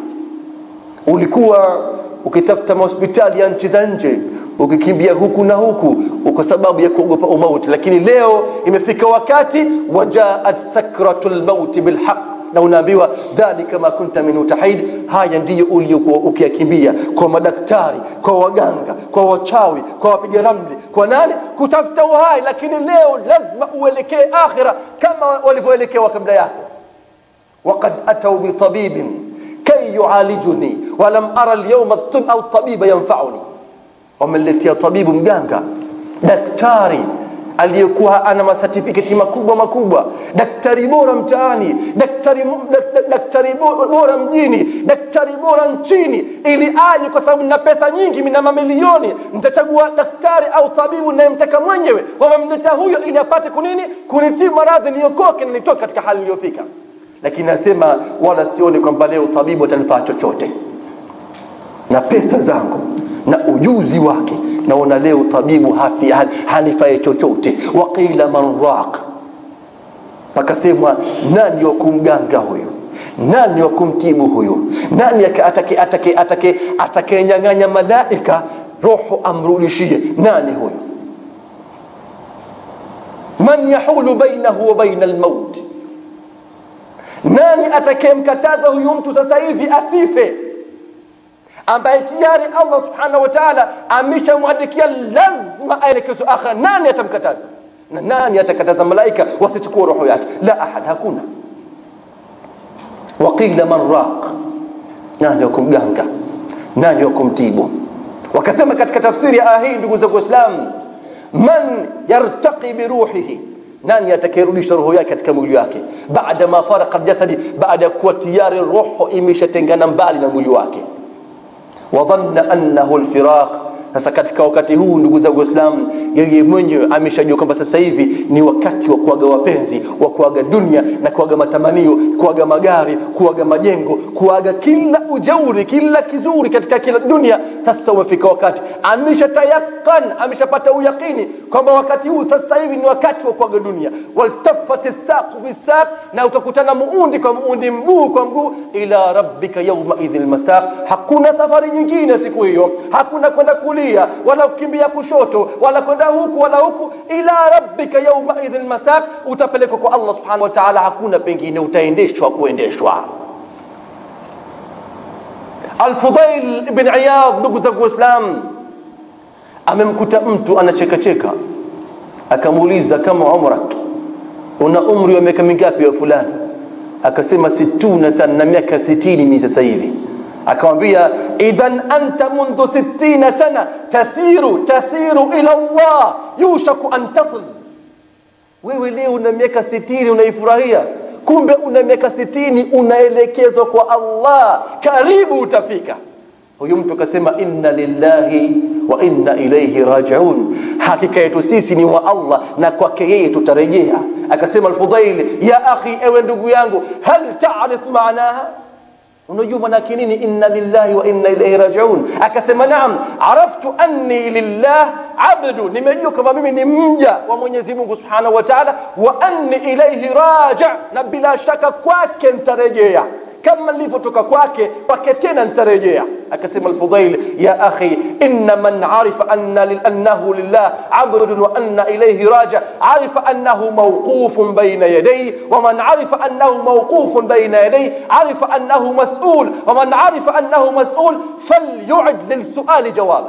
ulikuwa ukitafuta mahospitali ya nchi za nje ukikimbia huku na huku kwa sababu ya kuogopa umauti lakini leo imefika wakati wajaat sakratu lmauti bilhaq na unaambiwa dhalika ma kunta minhu tahid haya ndiyo uliokuwa ukiyakimbia kwa madaktari kwa waganga kwa wachawi kwa wapiga ramli kwa nani kutafuta uhai lakini leo lazima uelekee akhira kama walivyoelekewa kabla yako وقد أتوا بطبيب كي يعالجني ولم أرى اليوم الطب أو الطبيب ينفعني wameletea tabibu mganga daktari aliyekuwa ana masatifiketi makubwa makubwa daktari bora mtaani daktari, mu- dak- dak- daktari bo- bora mjini daktari bora nchini ili aje kwa sababu nina pesa nyingi mina mamilioni nitachagua daktari au tabibu nayemtaka mwenyewe wamemleta huyo ili apate kunini kunitii maradhi niokoke na nitoke katika hali iliyofika lakini nasema wala sioni kwamba leo tabibu atanifaa chochote na pesa zangu na ujuzi wake naona leo tabibu hafi han- hanifae chochote waqila man raq pakasemwa nani wa kumganga huyu nani wa kumtibu huyu nani aka- atake atake atake atakayenyang'anya malaika roho amrudishie nani huyu man yahulu bainahu wa baina almaut nani atakayemkataza huyu mtu sasa hivi asife ambaye tayari Allah subhanahu wa ta'ala ameshamwandikia lazima aelekezwe akhira. Nani atamkataza? Na nani atakataza malaika wasichukue roho yake? La ahad, hakuna. Waqila man raq, nani wa kumganga, nani wa kumtibu? Wakasema katika tafsiri ya aya hii, ndugu zangu Waislamu, man yartaqi biruhihi nani atakayerudisha roho yake katika mwili wake baada ma faraka aljasadi baada ya kuwa tiyari roho imeshatengana mbali na mwili wake wadhanna annahu alfiraq sasa katika wakati huu ndugu zangu waislamu yeye mwenyewe ameshajua kwamba sasa hivi ni wakati wa kuaga wapenzi wa kuaga dunia na kuaga matamanio kuaga magari kuaga majengo kuaga kila ujauri kila kizuri katika kila dunia sasa umefika wakati ameshatayakan ameshapata uyakini kwamba wakati huu sasa hivi ni wakati wa kuaga dunia waltafat saqu bisaq na ukakutana muundi kwa muundi mguu kwa mguu ila rabbika yauma idhin masaq hakuna safari nyingine siku hiyo hakuna kwenda kulia wala kukimbia kushoto wala kwenda huku wala huku ila rabbika yauma idhin masaq utapelekwa kwa Allah subhanahu wa ta'ala hakuna pengine utaendeshwa kuendeshwa Al-Fudail ibn Iyad ndugu zangu Waislamu amemkuta mtu anachekacheka akamuuliza kama umrak una umri wa miaka mingapi wa fulani akasema situna sana na miaka sitini ni sasa hivi akamwambia idhan anta mundhu sittina sana tasiru tasiru ila Allah yushaku an tasil wewe leo una miaka sitini unaifurahia kumbe una miaka sitini unaelekezwa kwa Allah karibu utafika huyu mtu akasema inna lillahi wa inna ilayhi rajiun hakika yetu sisi ni wa Allah na kwake yeye tutarejea akasema al-Fudail ya akhi ewe ndugu yangu hal ta'rif maanaha unajua manake nini inna lillahi wa inna ilayhi rajiun akasema naam araftu anni lillah abdu nimejua kama mimi ni mja wa Mwenyezi Mungu Subhanahu wa Ta'ala wa anni ilayhi raji na bila shaka kwake nitarejea kama nilivyotoka kwake kwake tena nitarejea akasema al-Fudail ya akhi inna man arifa anna lil annahu lillah abdun wa anna ilayhi raji arifa annahu mawqufun bayna yadayhi wa man arifa annahu mawqufun bayna yadayhi arifa annahu mas'ul wa man arifa annahu mas'ul falyu'id lilsu'ali jawaba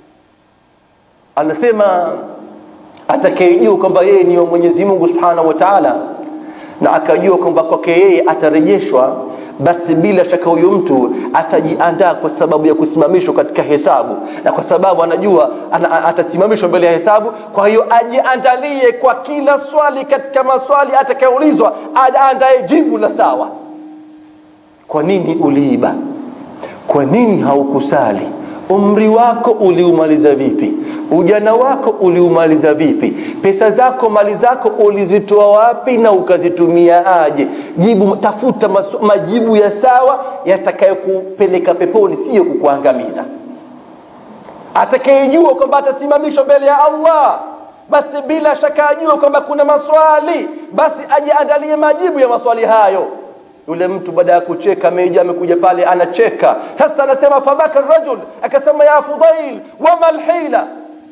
anasema atakayejua kwamba yeye ni wa Mwenyezi Mungu Subhanahu wa Ta'ala na akajua kwamba kwake yeye atarejeshwa basi bila shaka huyo mtu atajiandaa kwa sababu ya kusimamishwa katika hesabu na kwa sababu anajua ana, atasimamishwa mbele ya hesabu kwa hiyo ajiandalie kwa kila swali katika maswali atakayoulizwa aandae jibu la sawa kwa nini uliiba kwa nini haukusali umri wako uliumaliza vipi ujana wako uliumaliza vipi pesa zako mali zako ulizitoa wapi na ukazitumia aje jibu tafuta masu, majibu ya sawa yatakayokupeleka peponi sio kukuangamiza atakayejua kwamba atasimamishwa mbele ya Allah basi bila shaka ajue kwamba kuna maswali basi ajiandalie majibu ya maswali hayo yule mtu baada ya kucheka meja amekuja pale anacheka sasa anasema fabaka rajul akasema ya fudail wama alhila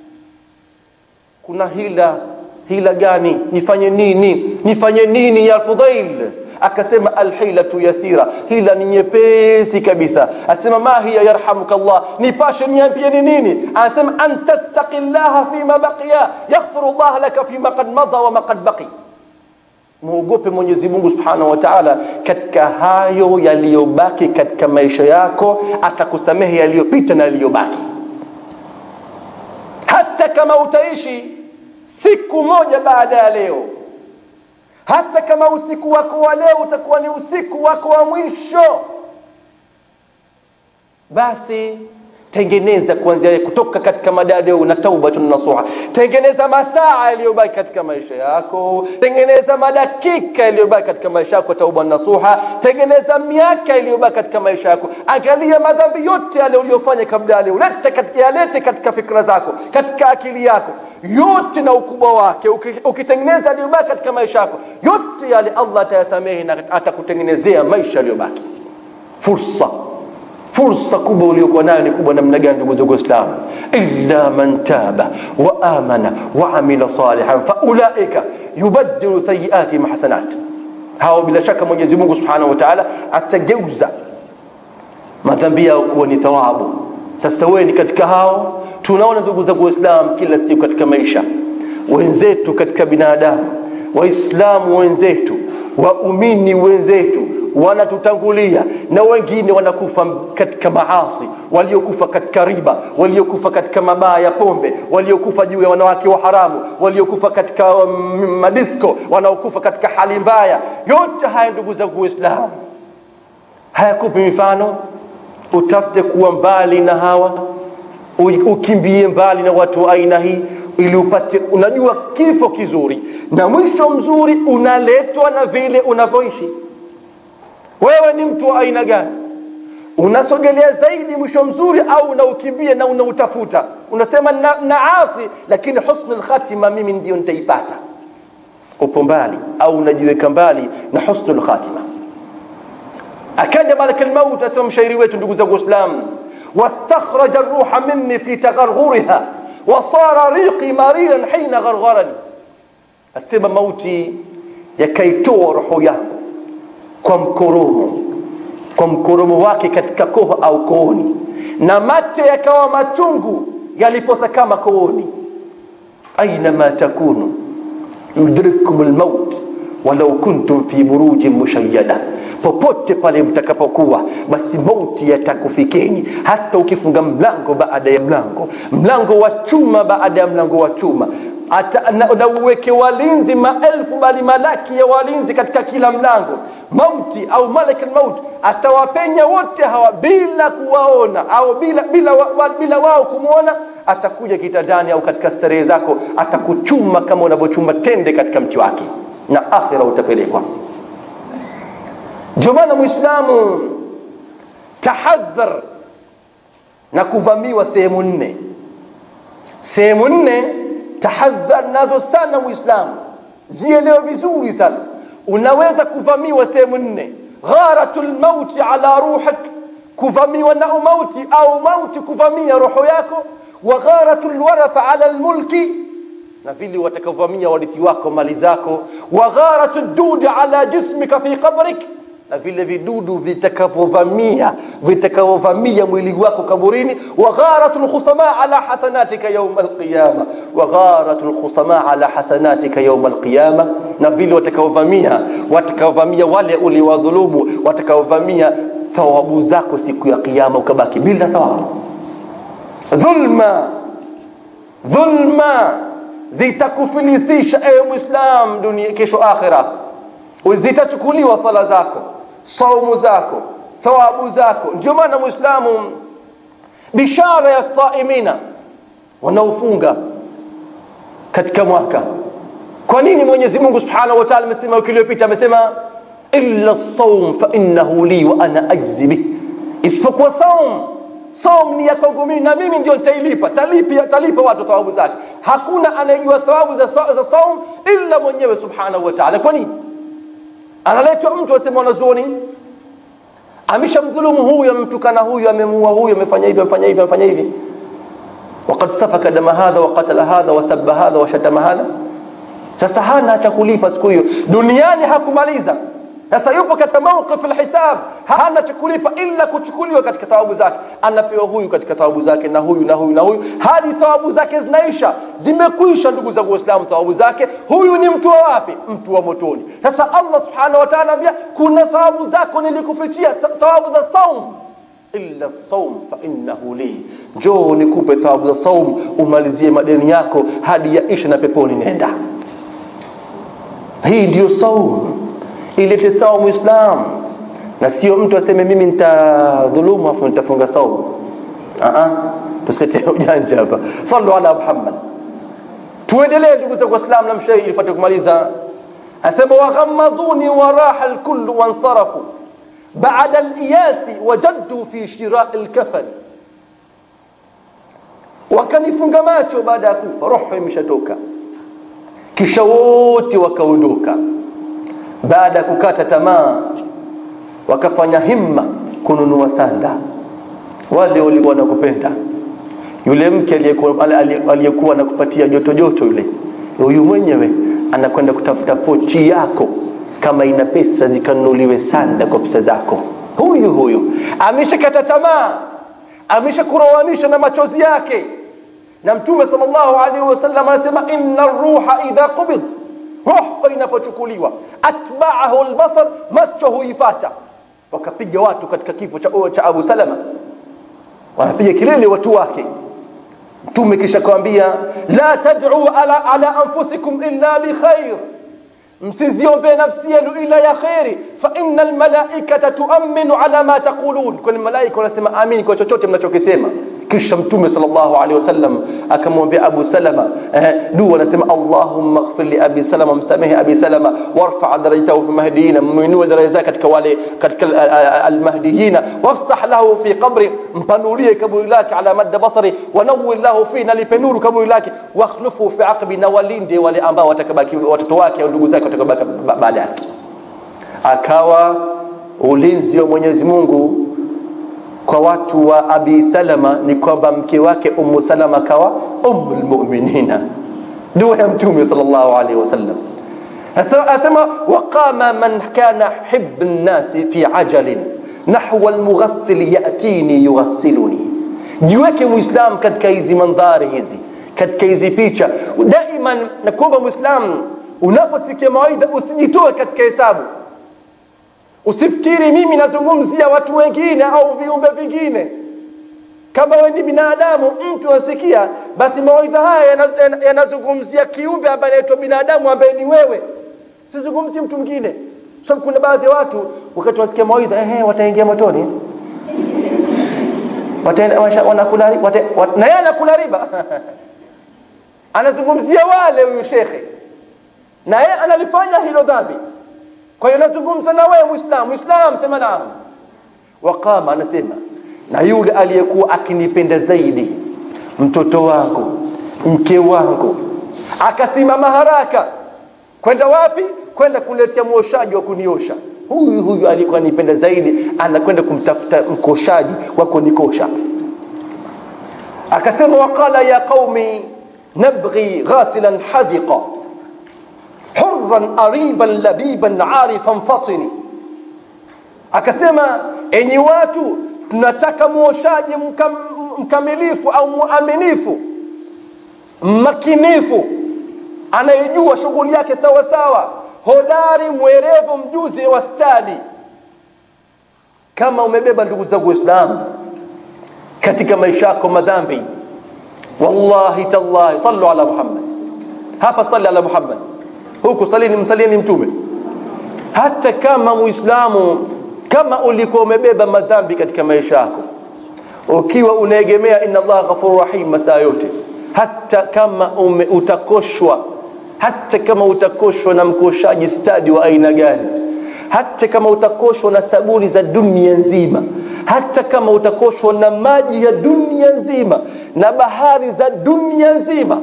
kuna hila hila gani nifanye nini nifanye nini ya fudail akasema alhilatu yasira hila ni nyepesi kabisa asema ma hiya yarhamuka Allah nipashe niambie ni nini anasema an tattaqillaha fima baqiya yaghfiru Allah laka fima qad madha wa ma qad baqi muogope Mwenyezi Mungu Subhanahu wa Ta'ala katika hayo yaliyobaki katika maisha yako, atakusamehe yaliyopita na yaliyobaki. Hata kama utaishi siku moja baada ya leo, hata kama usiku wako wa leo utakuwa ni usiku wako wa mwisho, basi tengeneza kuanzia kutoka katika madadeo na taubatun nasuha tengeneza masaa yaliyobaki katika maisha yako tengeneza madakika yaliyobaki katika maisha yako tauba nasuha tengeneza miaka iliyobaki katika maisha yako angalia madhambi yote yale uliyofanya kabla ya leo lete katika, yalete katika fikra zako katika akili yako yote na ukubwa wake ukitengeneza aliyobaki katika maisha yako yote yale Allah atayasamehe na atakutengenezea maisha yaliyobaki fursa fursa kubwa uliokuwa nayo ni kubwa namna gani ndugu zangu waislamu illa man taba wa amana wa amila salihan faulaika yubaddilu sayiatihim hasanat hao bila shaka mwenyezi mungu subhanahu wa taala atageuza madhambi yao kuwa ni thawabu sasa wewe ni katika hao tunaona ndugu zangu waislamu kila siku katika maisha wenzetu katika binadamu waislamu wenzetu waumini wenzetu wanatutangulia na wengine wanakufa katika maasi waliokufa katika riba waliokufa katika mabaa ya pombe waliokufa juu ya wanawake wa haramu waliokufa katika um, madisko wanaokufa katika hali mbaya yote haya ndugu zangu waislamu hayakupi mifano utafute kuwa mbali na hawa u- ukimbie mbali na watu wa aina hii ili upate unajua kifo kizuri na mwisho mzuri unaletwa na vile unavyoishi wewe ni mtu wa aina gani unasogelea zaidi mwisho mzuri au unaukimbia na unautafuta unasema na, naasi lakini husnul khatima mimi ndio nitaipata upo mbali au unajiweka mbali na husnul khatima akaja malak almaut asema mshairi wetu ndugu zangu waislamu wastakhraja ruha minni fi tagharghuriha wasara riqi mariran hina ghargharani asema mauti yakaitoa roho yangu kwa mkoromo kwa mkoromo wake katika koho au kooni na mate yakawa machungu yaliposa kama kooni ainama takunu yudrikkum lmaut walau kuntum fi burujin mushayyada popote pale mtakapokuwa basi mauti yatakufikeni hata ukifunga mlango baada ya mlango mlango wa chuma baada ya mlango wa chuma Ata, na, na uweke walinzi maelfu bali malaki ya walinzi katika kila mlango mauti au malak almaut atawapenya wote hawa bila kuwaona au bila, bila, wa, bila wao kumwona atakuja kitandani au katika starehe zako atakuchuma kama unavyochuma tende katika mti wake na akhira utapelekwa ndio maana mwislamu tahadhar na kuvamiwa sehemu nne sehemu nne tahadhar nazo sana mwislamu zielewe vizuri sana unaweza kuvamiwa sehemu nne gharatu lmauti ala ruhik kuvamiwa na umauti au mauti kuvamia roho yako wa gharatu lwaratha ala lmulki na vile watakaovamia warithi wako mali zako wa gharatu dudi ala jismika fi qabrik na vile vidudu vitakavyovamia vitakavyovamia mwili wako kaburini wa gharatu lkhusama ala hasanatika yauma alqiyama wa gharatu lkhusama ala hasanatika yauma alqiyama na vile watakaovamia watakaovamia wale uliwadhulumu watakaovamia thawabu zako siku ya kiyama ukabaki bila thawabu dhulma dhulma zitakufilisisha ewe mwislam dunia kesho akhira zitachukuliwa sala zako saumu zako thawabu zako ndio maana mwislamu bishara ya saimina wanaofunga katika mwaka kwa nini mwenyezi mungu subhanahu wa taala amesema wiki iliyopita amesema illa saum fa innahu li wa ana ajzi bih isipokuwa saum saum ni ya kwangu mimi na mimi ndio nitailipa talipa talipa watu thawabu zake hakuna anayejua thawabu za, za saum illa mwenyewe subhanahu wa taala kwa nini analetwa mtu asema wanazuoni ameshamdhulumu huyu amemtukana huyu amemuua huyu amefanya hivi amefanya hivi amefanya hivi وقد سفك دم هذا وقتل هذا وسب هذا وشتم هذا sasa hana cha kulipa siku hiyo duniani hakumaliza sasa yupo katika mawqif alhisab hana cha kulipa ila kuchukuliwa katika thawabu zake anapewa huyu katika thawabu zake na huyu na huyu na huyu hadi thawabu zake zinaisha zimekwisha ndugu zangu waislamu thawabu zake huyu ni mtu wa wapi mtu wa motoni sasa allah subhanahu wa ta'ala anambia kuna thawabu zako nilikufichia thawabu za saum illa saum fa innahu li njoo nikupe thawabu za saum umalizie madeni yako hadi yaisha na peponi nenda hii ndiyo saum ilete sawa muislam na sio mtu aseme mimi nitadhulumu afu nitafunga saumu tusete ujanja hapa sallu ala muhammad tuendelee ndugu zangu waislam na mshairi ilipate kumaliza asema waghammaduni waraha lkullu wansarafu baada liyasi wajaddu fi shirai lkafani wakanifunga macho baada ya kufa roho imeshatoka kisha wote wakaondoka baada ya kukata tamaa wakafanya himma kununua sanda wale walikuwa nakupenda yule mke aliyekuwa anakupatia joto joto yule huyu mwenyewe anakwenda kutafuta pochi yako kama ina pesa zikanunuliwe sanda kwa pesa zako huyu huyu ameshakata tamaa ameshakurowanisha na machozi yake na mtume sallallahu alaihi wasallam anasema inna ruha idha qubid roho inapochukuliwa atbaahu albasar macho huifata wakapiga watu katika kifo cha, cha Abu Salama, wanapiga kelele watu wake. Mtume kisha kawambia, la tad'u ala, ala anfusikum illa bikhair, msiziombee nafsi yenu ila ya kheri, fa inna almalaikata tuaminu ala ma taqulun, kwani malaika wanasema amin kwa chochote mnachokisema. Kisha Mtume sallallahu alaihi wasallam akamwambia Abu Salama eh, dua anasema Allahumma ighfir li Abi Salama, msamehe Abi Salama, warfa darajatahu fi mahdiyina, mwinue daraja zake katika wale katika almahdiyina, wafsah lahu fi qabri, mpanulie kaburi lake ala madda basari, wanawwir lahu fi, nalipe nuru kaburi lake, wakhlufu fi aqbi, na walinde wale ambao watakabaki watoto wake au ndugu zake watakabaki baada yake. Akawa ulinzi wa Mwenyezi Mungu kwa watu wa Abi Salama ni kwamba mke wake Ummu Salama kawa ummul mu'minina, dua ya Mtume sallallahu alaihi wasallam. Asema waqama man kana hibbu nnasi fi ajalin nahwa almughassil yatini yughassiluni. Jiweke Muislam katika hizi mandhari hizi, katika hizi picha daiman. Nakuomba Muislam, unaposikia mawaidha usijitoe katika hesabu Usifikiri mimi nazungumzia watu wengine au viumbe vingine. Kama wewe ni binadamu, mtu anasikia, basi mawaidha haya yanazungumzia kiumbe ambaye anaitwa binadamu, ambaye ni wewe. Sizungumzi mtu mwingine, sababu kuna baadhi ya watu wakati wanasikia mawaidha, ehe, wataingia motoni, wanakula na yeye anakula riba anazungumzia wale huyu shekhe, na yeye analifanya hilo dhambi kwa hiyo nazungumza na wewe Muislamu. Muislamu sema naam. Waqama anasema na yule aliyekuwa akinipenda zaidi, mtoto wangu, mke wangu, akasimama haraka kwenda wapi? Kwenda kuletea mwoshaji wa kuniosha. Huyu huyu alikuwa anipenda zaidi, anakwenda kumtafuta mkoshaji wa kunikosha. Akasema waqala ya qaumi nabghi ghasilan hadiqa hurran ariban labiban arifan fatini, akasema enyi watu, tunataka muoshaji mkam, mkamilifu au muaminifu makinifu, anayejua shughuli yake sawa sawa, hodari, mwerevu, mjuzi wa stadi. Kama umebeba ndugu zangu Waislamu katika maisha yako madhambi, wallahi tallahi, sallu ala Muhammad, hapa salli ala Muhammad huku salini msalieni mtume. Hata kama Muislamu, kama ulikuwa umebeba madhambi katika maisha yako, ukiwa unaegemea inna Allah ghafurur rahim masaa yote, hata kama ume, utakoshwa, hata kama utakoshwa na mkoshaji stadi wa aina gani, hata kama utakoshwa na sabuni za dunia nzima, hata kama utakoshwa na maji ya dunia nzima na bahari za dunia nzima,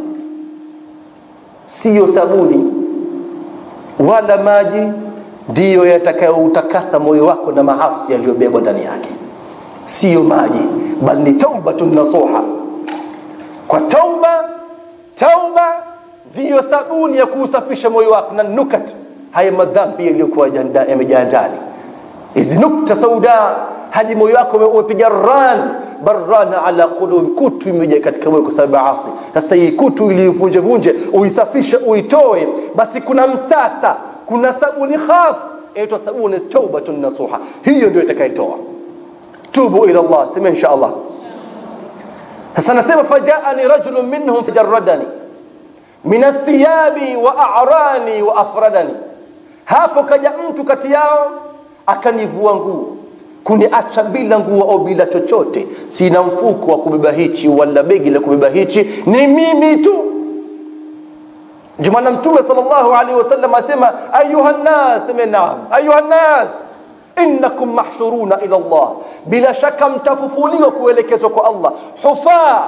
siyo sabuni wala maji ndiyo yatakayoutakasa moyo wako na maasi yaliyobebwa ndani yake, siyo maji, bali ni taubatun nasuha. Kwa tauba, tauba ndiyo sabuni ya kuusafisha moyo wako na nukat, haya madhambi yaliyokuwa yamejaa ndani, hizi nukta sauda, hadi moyo wako umepiga ran barrana ala qulubi, kutu imejaa katika moyo kwa sababu ya asi. Sasa hii kutu ilivunje vunje, uisafishe, uitoe, basi kuna msasa, kuna sabuni khas inaitwa sabuni taubatun nasuha, hiyo ndio itakayetoa. Tubu ila Allah, sema insha Allah. Sasa nasema fajaani rajulun minhum fajarradani min athiyabi wa a'rani wa afradani, hapo kaja mtu kati yao akanivua nguo kuniacha bila nguo au bila chochote, sina mfuko wa kubeba hichi wala begi la kubeba hichi, ni mimi tu. Ndio maana Mtume sallallahu alaihi wasallam asema ayuha nnas, sema naam, ayuha nnas innakum mahshuruna ila Allah, bila shaka mtafufuliwa kuelekezwa kwa Allah, hufa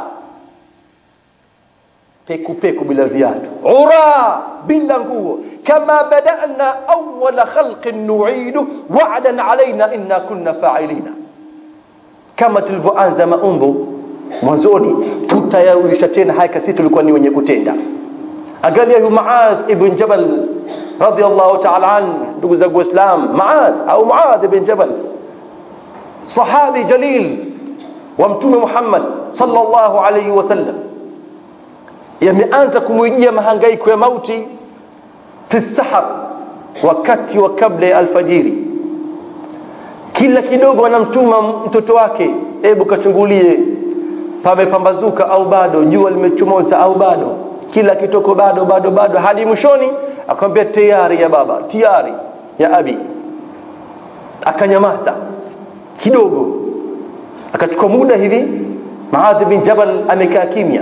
peku peku bila viatu, ura bila nguo, kama badana awwala khalqin nu'idu wa'dan alaina inna kunna fa'ilina, kama tulivyoanza maumbo mwanzoni tutayarudisha tena haya, kasi tulikuwa ni wenye kutenda. Angalia huyu Muadh ibn Jabal radiyallahu ta'ala an, ndugu zangu Waislam, Muadh au Muadh ibn Jabal, sahabi jalil wa Mtume Muhammad sallallahu alayhi wasallam yameanza kumwijia mahangaiko ya mauti fi sahar, wakati wa kabla ya alfajiri. kila kidogo anamtuma mtoto wake hebu kachungulie pamepambazuka au bado jua limechomoza au bado kila kitoko bado bado bado hadi mwishoni akamwambia tayari ya baba tayari ya abi akanyamaza kidogo akachukua muda hivi maadhi bin jabal amekaa kimya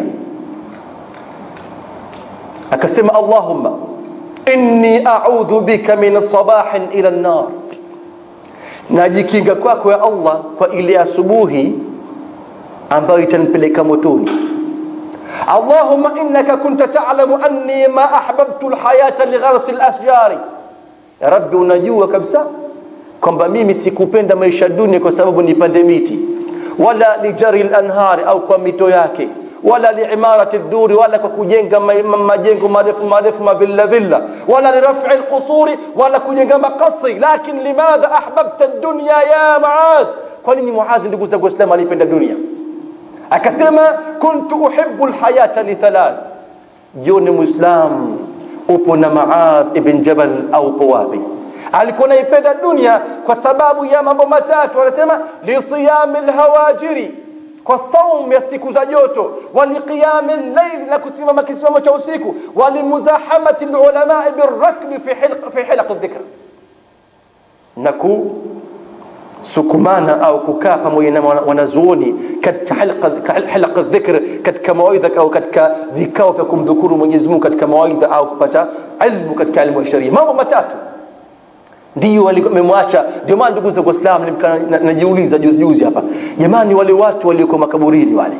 akasema allahumma inni a'udhu bika min sabahin ila an-nar najikinga kwako ya allah kwa ile asubuhi ambayo itanipeleka motoni allahumma innaka kunta ta'lamu anni ma ahbabtu alhayata ligharsi alashjari ya rabbi unajua kabisa kwamba mimi sikupenda maisha dunia kwa sababu nipande miti wala lijari lanhari au kwa mito yake wala liimarati duri wala kwa kujenga majengo marefu marefu mavilla villa wala lirafi lqusuri wala kujenga makasri lakin limadha ahbabta dunya ya maadh kwa nini muadhi ndugu zangu waislamu alipenda dunia akasema kuntu uhibu lhayata lithalath joni muislam upo na maadh ibn jabal au upo wapi alikuwa naipenda dunia kwa sababu ya mambo matatu anasema lisiyami lhawajiri kwa saum ya siku za joto waliqiyami llaili na kusimama kisimamo cha usiku walimuzahamati lulamai birakbi fi hilaq dhikr na kusukumana au kukaa pamoja na wanazuoni katika hilaq dhikr katika mawaidha au katika vikao vya kumdhukuru mwenyezi mungu katika mawaidha au kupata ilmu katika ilmu ya sharia mambo matatu ndio wamemwacha ndio maana ndugu zangu waislamu najiuliza juzi juzi hapa jamani wale watu walioko makaburini wale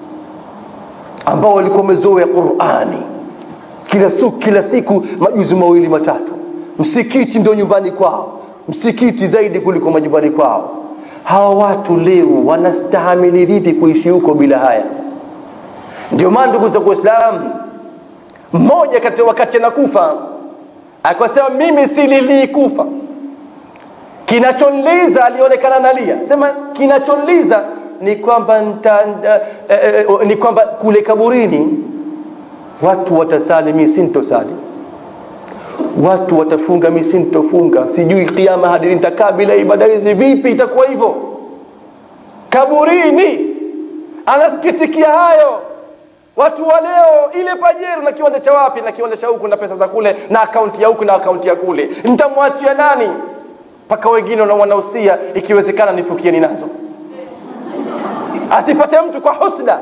ambao walikuwa wamezoea qurani kila siku kila siku majuzi mawili matatu msikiti ndio nyumbani kwao msikiti zaidi kuliko majumbani kwao hawa watu leo wanastahamili vipi kuishi huko bila haya ndio maana ndugu zangu waislamu mmoja kati wakati anakufa akasema mimi sililii kufa kinachonliza alionekana nalia sema kinachonliza ni kwamba nta, eh, eh, ni kwamba kule kaburini watu watasali mi sintosali watu watafunga mi sintofunga sijui kiama hadi nitakaa bila ibada hizi vipi itakuwa hivyo kaburini anasikitikia hayo watu wa leo ile pajero na kiwanja cha wapi na kiwanja cha huku na pesa za kule na akaunti ya huku na akaunti ya kule nitamwachia nani mpaka wengine wanahusia ikiwezekana nifukieni nazo asipate mtu kwa husda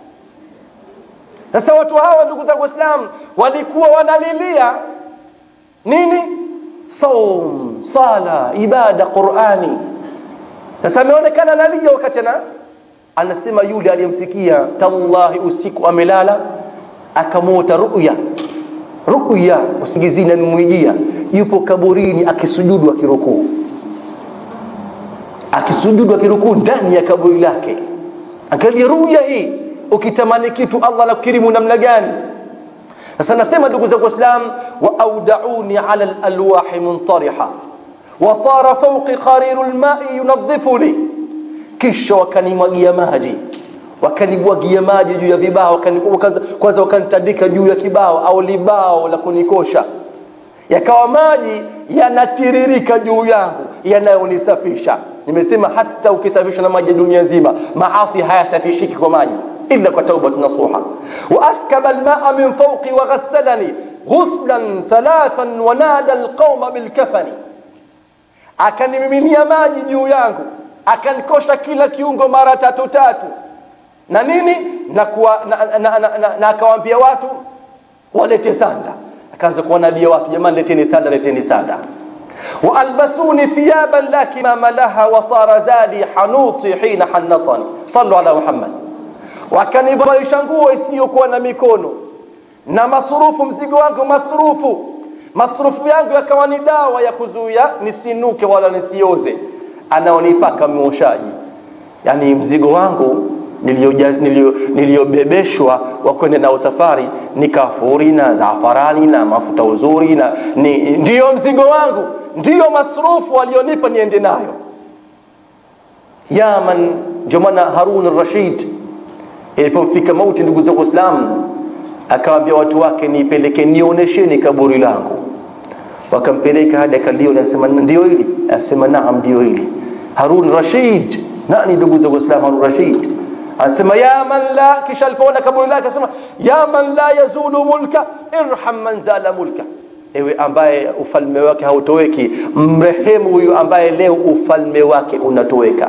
sasa watu hawa ndugu zangu waislamu walikuwa wanalilia nini saum sala ibada qurani sasa ameonekana nalia wakati ana anasema yule aliyemsikia tallahi usiku amelala akamwota ruya ruya usingizini amemwijia yupo kaburini akisujudu akirukuu akisujudu akirukuu ndani ya kaburi lake angalia ruya hii ukitamani kitu allah anakukirimu namna gani sasa nasema ndugu zangu waislam wa audauni ala lalwahi muntariha wasara fauqi qariru lmai yunadhifuni kisha wakanimwagia maji wakanimwagia maji juu ya vibao kwanza wakanitandika juu ya kibao au libao la kunikosha yakawa maji yanatiririka juu yangu yanayonisafisha nimesema hata ukisafishwa na maji ya dunia nzima maasi hayasafishiki kwa maji illa kwa taubat nasuha wa askaba almaa min fawqi wa ghassalani ghuslan thalathan wa nada alqauma bilkafani akanimiminia maji juu yangu akanikosha kila kiungo mara tatu tatu na nini na, kuwa, na, na, na, na, na akawaambia watu walete sanda akaanza kuwanadia watu jamani leteni sanda leteni sanda waalbasuni thiyaban la kimama laha wasara zadi hanuti hina hannatani sallu ala muhammad wakanivalisha nguo isiyokuwa na mikono na masurufu mzigo wangu masurufu masurufu yangu yakawa ni dawa ya kuzuia nisinuke wala nisioze anaonipaka mwoshaji yani mzigo wangu niliyobebeshwa wa kwenda nao safari ni kafuri na zafarani na mafuta uzuri na ni, ndiyo mzigo wangu ndiyo masrufu walionipa niende nayo yaman ndio maana harun rashid ilipomfika mauti ndugu zangu waislamu akawambia watu wake nipeleke nionyesheni kaburi langu wakampeleka hadi akaliona anasema ndio hili anasema naam ndio hili Harun Rashid. Nani ndugu za Uislamu? Harun Rashid anasema ya man la, kisha alipoona kaburi lake anasema ya man la yazulu mulka irham man zala mulka, ewe ambaye ufalme wake hautoweki, mrehemu huyu ambaye leo ufalme wake unatoweka.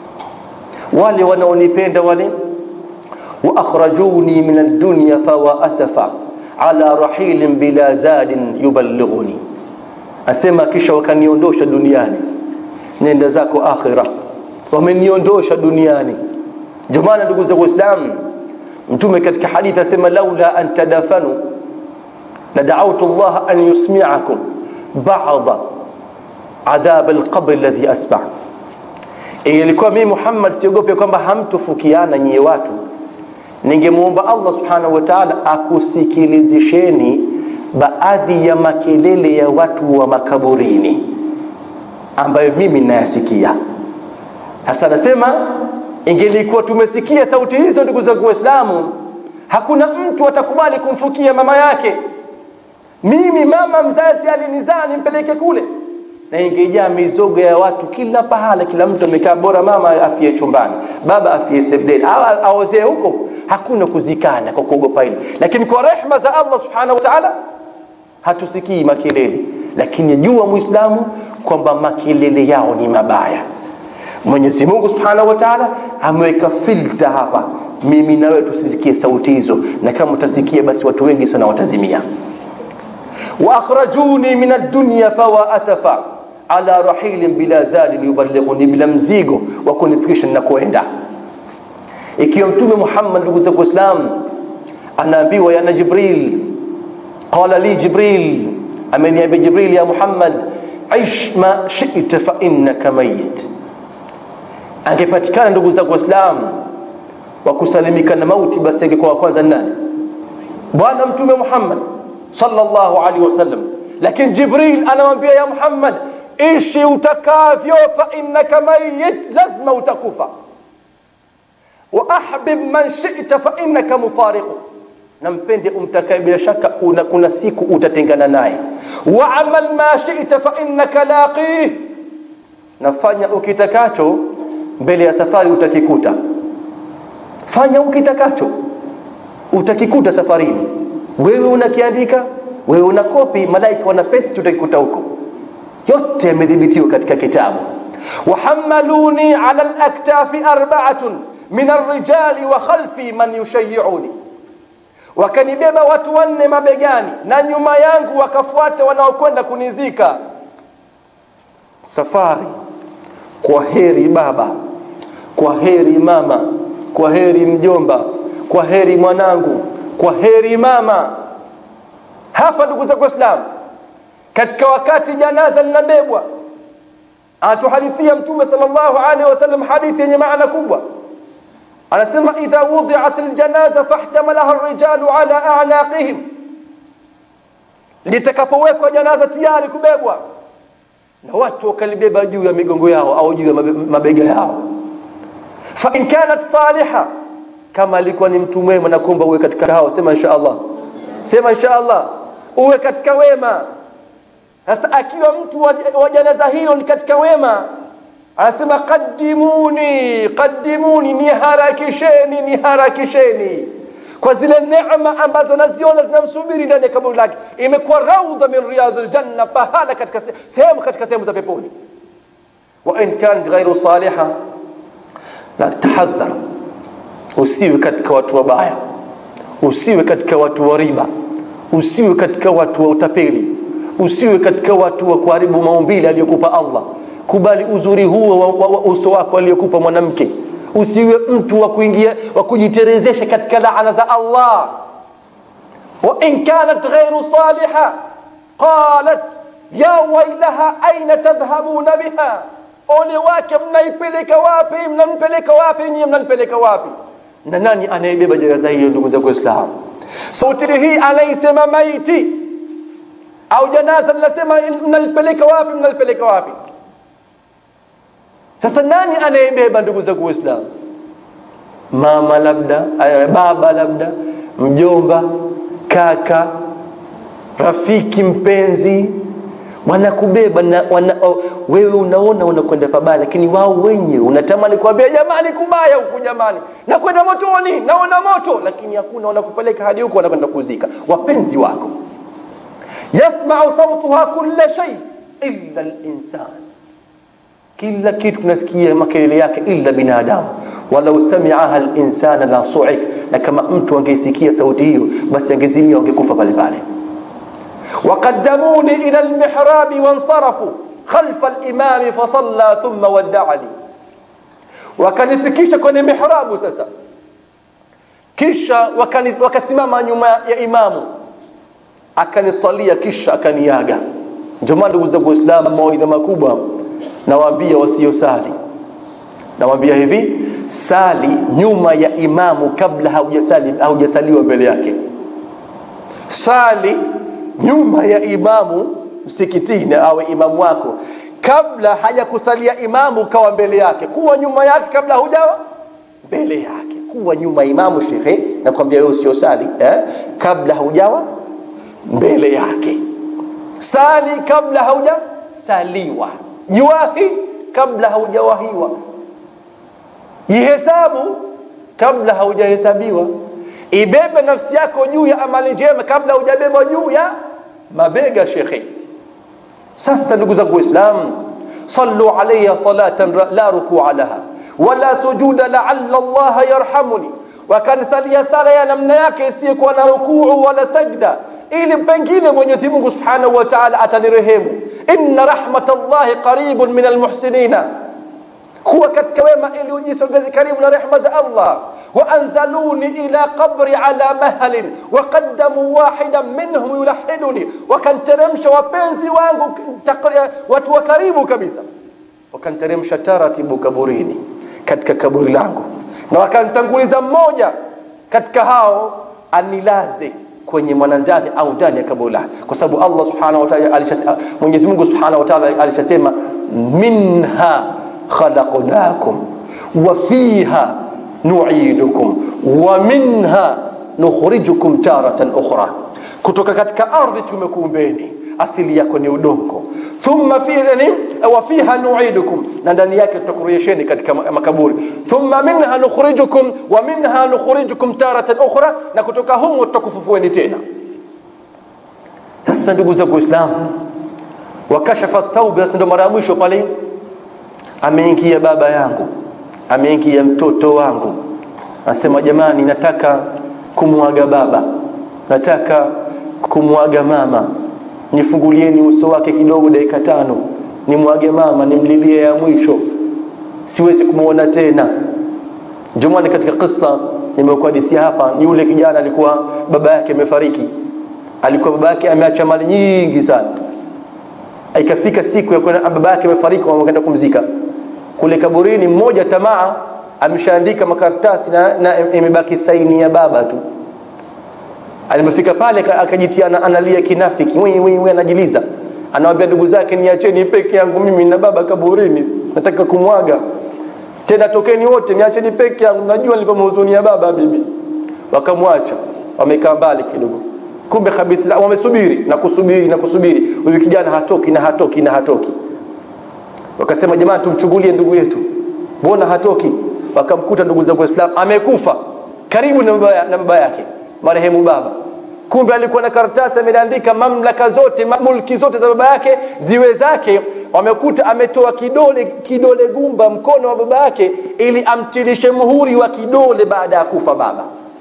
Wale wanaonipenda wale wa akhrajuni min ad-dunya fawa asafa ala rahilin bila zadin yuballighuni, asema kisha wakaniondosha duniani, nenda zako akhira, wameniondosha duniani. Ndio maana ndugu zangu Waislamu, Mtume katika hadithi asema laula an tadafanu la da'awtu Allah an yusmi'akum ba'da adhab alqabr alladhi asma' ilikuwa mimi Muhammad siogope kwamba hamtofukiana nyie watu, ningemuomba Allah subhanahu wa ta'ala akusikilizisheni baadhi ya makelele ya watu wa makaburini ambayo mimi nayasikia. Sasa nasema ingelikuwa tumesikia sauti hizo, ndugu zangu Waislamu, hakuna mtu atakubali kumfukia mama yake. Mimi mama mzazi alinizaa nimpeleke kule, na ingejaa mizogo ya watu kila pahala, kila mtu amekaa, bora mama afie chumbani, baba afie sebuleni, aozee huko. Hakuna kuzikana kwa kuogopa hili, lakini kwa rehma za Allah subhanahu wa ta'ala hatusikii makelele, lakini jua Muislamu kwamba makelele yao ni mabaya. Mwenyezi Mungu Subhanahu wa Ta'ala ameweka filter hapa, mimi na wewe tusisikie sauti hizo, na kama utasikia basi watu wengi sana watazimia. wa akhrajuni min ad-dunya fawa asafa ala rahilin bila zadin yuballighuni, bila mzigo wa kunifikisha ninakoenda. Ikiwa Mtume Muhammad, ndugu zangu Waislamu, anaambiwa yana Jibril, qala li Jibril, ameniambia Jibril, ya Muhammad, ish ma shi'ta fa innaka mayyit angepatikana ndugu zangu Waislamu wa kusalimika na mauti, basi angekuwa wa kwanza nani? Bwana Mtume Muhammad sallallahu alaihi wasallam. Lakini Jibril anamwambia ya Muhammad, ishi utakavyo, fa innaka mayyit, lazima utakufa. Wa ahbib man shi'ta fa innaka mufariqu, na mpende umtakaye, bila shaka una, kuna siku utatengana naye. Wa amal ma shi'ta fa innaka laqih, nafanya ukitakacho mbele ya safari utakikuta. Fanya ukitakacho, utakikuta safarini. Wewe unakiandika, wewe una kopi, malaika wana paste, utakikuta huko. Yote yamedhibitiwa katika kitabu. wahamaluni ala laktafi arba'atun min arrijali wa khalfi man yushayiuni, wakanibeba watu wanne mabegani na nyuma yangu wakafuata wanaokwenda kunizika. Safari kwa heri baba, kwa heri mama, kwa heri mjomba, kwa heri mwanangu, kwa heri mama. Hapa ndugu zangu Waislamu, katika wakati janaza linabebwa, anatuhadithia Mtume sallallahu alaihi wasallam hadithi yenye maana kubwa. Anasema, idha wudiat aljanaza fahtamalaha arrijalu ala a'naqihim, litakapowekwa janaza tayari kubebwa na watu wakalibeba juu ya migongo yao au juu ya mabega yao. Fa in kanat saliha, kama alikuwa ni mtu mwema, na kuomba uwe katika hao. Sema insha Allah, sema insha Allah, uwe katika wema. Sasa akiwa mtu wa janaza hilo ni katika wema, anasema qaddimuni, qaddimuni, niharakisheni, niharakisheni kwa zile neema ambazo naziona zinamsubiri ndani ya kaburi lake. Imekuwa raudha min riyadhil janna, pahala katika sehemu katika sehemu za peponi. Wa in kanat ghairu saliha, la tahadhar, usiwe katika watu wabaya, usiwe katika watu wa riba, usiwe katika watu wa utapeli, usiwe katika watu wa kuharibu maumbile aliyokupa Allah. Kubali uzuri huo wa, wa, wa uso wako aliyokupa mwanamke usiwe mtu wa kuingia wa kujiterezesha katika laana za Allah. wa in kanat ghairu saliha qalat ya wailaha aina tadhhabuna biha, ole wake, mnaipeleka wapi? Mnampeleka wapi nyinyi? Mnanipeleka wapi? Na nani anayebeba janaza hiyo? Ndugu zangu Waislamu, sauti hii anaisema maiti au janaza linasema mnalipeleka wapi? Mnalipeleka wapi? Sasa nani anayebeba ndugu zangu Waislamu? Mama labda, baba labda, mjomba, kaka, rafiki, mpenzi, wanakubeba na, wana, oh, wewe unaona unakwenda pabaya, lakini wao wenyewe unatamani kuambia jamani, kubaya huku jamani, nakwenda motoni, naona moto, lakini hakuna, wanakupeleka hadi huko, wanakwenda kuzika wapenzi wako. yasmau sautuha kulla shay illa linsan, kila kitu tunasikia makelele yake illa binadamu. walau samiaha linsana la suik, na kama mtu angeisikia sauti hiyo, basi angezimia, angekufa pale pale. وقدموني إلى المحراب وانصرفوا خلف الإمام فصلى ثم ودعني wakanifikisha kwenye mihrabu sasa kisha wakani, wakasimama nyuma ya imamu akanisalia kisha akaniaga ndio maana ndugu zangu waislamu mawaidha makubwa nawaambia wasiosali nawaambia hivi sali nyuma ya imamu kabla haujasali haujasaliwa mbele yake sali nyuma ya imamu msikitini awe imamu wako kabla hajakusalia imamu kawa mbele yake kuwa nyuma yake kabla hujawa mbele yake kuwa nyuma imamu shekhe nakwambia wewe usiosali eh? kabla haujawa mbele yake sali kabla haujasaliwa jiwahi kabla haujawahiwa jihesabu kabla haujahesabiwa ibebe nafsi yako juu ya amali njema kabla hujabeba juu ya mabega shekhe sasa ndugu zangu waislamu sallu alayya salatan la rukua laha wala sujuda laalla llaha yarhamuni wakanisalia sala ya namna yake isiyokuwa na rukuu wala sajda ili pengine mwenyezi mungu subhanahu wa taala atanirehemu inna rahmat llahi qaribun min almuhsinina kuwa katika wema ili ujisogeze karibu na rehma za allah وأنزلوني إلى قبري على مهل وقدموا واحدا منهم يلحدني wakanteremsha wapenzi wangu watu wa karibu kabisa wakanteremsha taratibu kaburini katika kaburi langu na wakantanguliza mmoja katika hao anilaze kwenye mwanandani au ndani ya kaburi lake kwa sababu Allah subhanahu wa ta'ala alishasema Mwenyezi Mungu subhanahu wa ta'ala alishasema minha khalaqnakum wa fiha nuidukum wa minha nukhrijukum taratan ukhra, kutoka katika ardhi tumekuumbeni, asili yako ni udongo. Thumma fi yani, wa fiha nuidukum, na ndani yake tutakurejesheni katika makaburi. Thumma minha nukhrijukum wa minha nukhrijukum taratan ukhra, na kutoka humo tutakufufueni tena. Sasa ndugu zangu Waislamu, wakashafa thaubi. Sasa ndo mara ya mwisho pale ameingia baba yangu ameingia mtoto wangu, asema jamani, nataka kumwaga baba, nataka kumwaga mama, nifungulieni uso wake kidogo, dakika tano, nimwage mama, nimlilie ya mwisho, siwezi kumwona tena. Ndio maana katika kisa nimekuhadisia hapa, ni yule kijana alikuwa baba yake amefariki, alikuwa baba yake ameacha mali nyingi sana, ikafika siku ya kwenda baba yake amefariki, wakaenda kumzika kule kaburini, mmoja tamaa ameshaandika makaratasi na, na imebaki saini ya baba tu. Alipofika pale akajitia analia kinafiki, mwenye mwenye anajiliza, anawaambia ndugu zake, niacheni peke yangu mimi na baba kaburini, nataka kumwaga tena, tokeni wote, niacheni peke yangu, najua nilivyomhuzunia baba mimi. Wakamwacha, wamekaa mbali kidogo, kumbe khabithi wamesubiri na kusubiri na kusubiri, huyu kijana hatoki na hatoki na hatoki wakasema jamani, tumchungulie ndugu yetu, mbona hatoki? Wakamkuta ndugu zangu Waislamu amekufa karibu na baba, na baba yake marehemu baba. Kumbe alikuwa na karatasi ameandika mamlaka zote mulki zote za baba yake ziwe zake. Wamekuta ametoa kidole kidole gumba mkono wa baba yake ili amtilishe muhuri wa kidole baada ya kufa baba.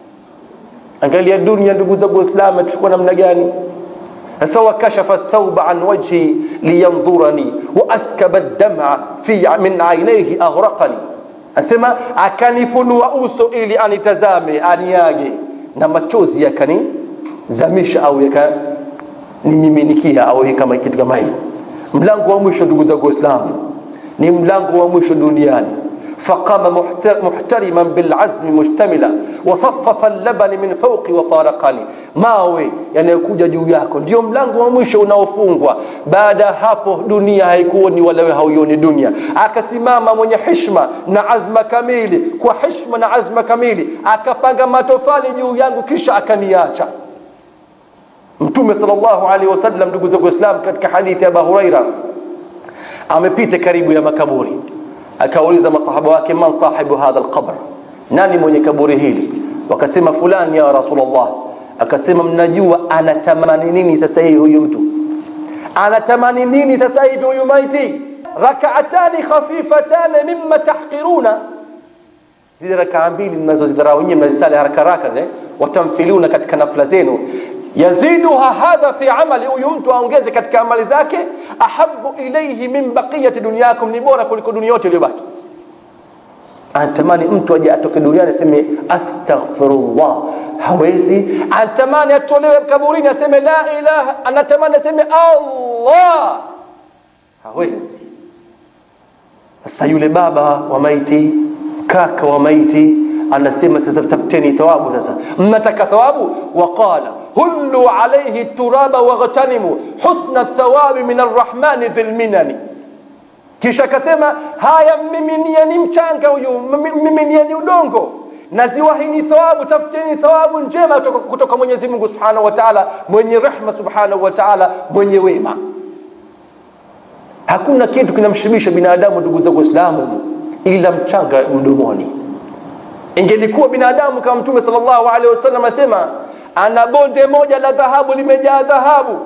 Angalia dunia, ndugu zangu Waislamu, achukua namna gani? Sasa wakashafa thauba an wajhi liyandhurani wa askaba dama fi min ainaihi aghraqani, asema akanifunua uso ili anitazame aniage, na machozi yakanizamisha au yakanimiminikia au kama kitu kama hivyo. Mlango wa mwisho ndugu zangu Waislamu ni mlango wa mwisho duniani. فقام محترما بالعزم مشتملا وصفف اللبن من فوقي وفارقني mawe yanayokuja juu yako ndio mlango wa mwisho unaofungwa baada ya hapo dunia haikuoni wala wewe hauioni dunia akasimama mwenye hishma na azma kamili kwa hishma na azma kamili akapanga matofali juu yangu kisha akaniacha Mtume sallallahu alaihi wasallam, ndugu zangu Waislamu, katika hadithi ya Abu Huraira amepita karibu ya makaburi, akauliza masahaba wake, man sahibu hadha alqabr, nani mwenye kaburi hili? Wakasema fulani ya Rasulullah. Akasema mnajua anatamani nini sasa hivi huyu mtu? Anatamani nini sasa hivi huyu maiti? Rakaatani khafifatani mimma tahqiruna, zile rakaa mbili mnazozidharau nyinyi, mnazisali haraka haraka, eh, watamfiluna katika nafla zenu yaziduha hadha fi amali, huyu mtu aongeze katika amali zake. Ahabu ilaihi min baqiyati dunyakum, ni bora kuliko dunia yote iliyobaki. Anatamani mtu aje atoke duniani aseme astaghfirullah, hawezi. Anatamani atolewe kaburini aseme la ilaha, anatamani aseme Allah, hawezi. Sasa yule baba wa maiti, kaka wa maiti anasema sasa, tafuteni thawabu. Sasa mnataka thawabu? Waqala hullu alayhi turaba waghtanimu husna thawabi min arrahmani dhil minani. Kisha akasema haya, mmiminieni mchanga huyu, mmiminieni udongo na ziwahini thawabu, tafuteni thawabu njema kutoka, kutoka Mwenyezi Mungu subhanahu wa ta'ala, mwenye rehma subhanahu wa ta'ala, mwenye wema. Hakuna kitu kinamshibisha binadamu, ndugu zangu Waislamu, ila mchanga mdomoni. Ingelikuwa binadamu kama Mtume sallallahu alaihi wasallam asema ana bonde moja la dhahabu limejaa dhahabu,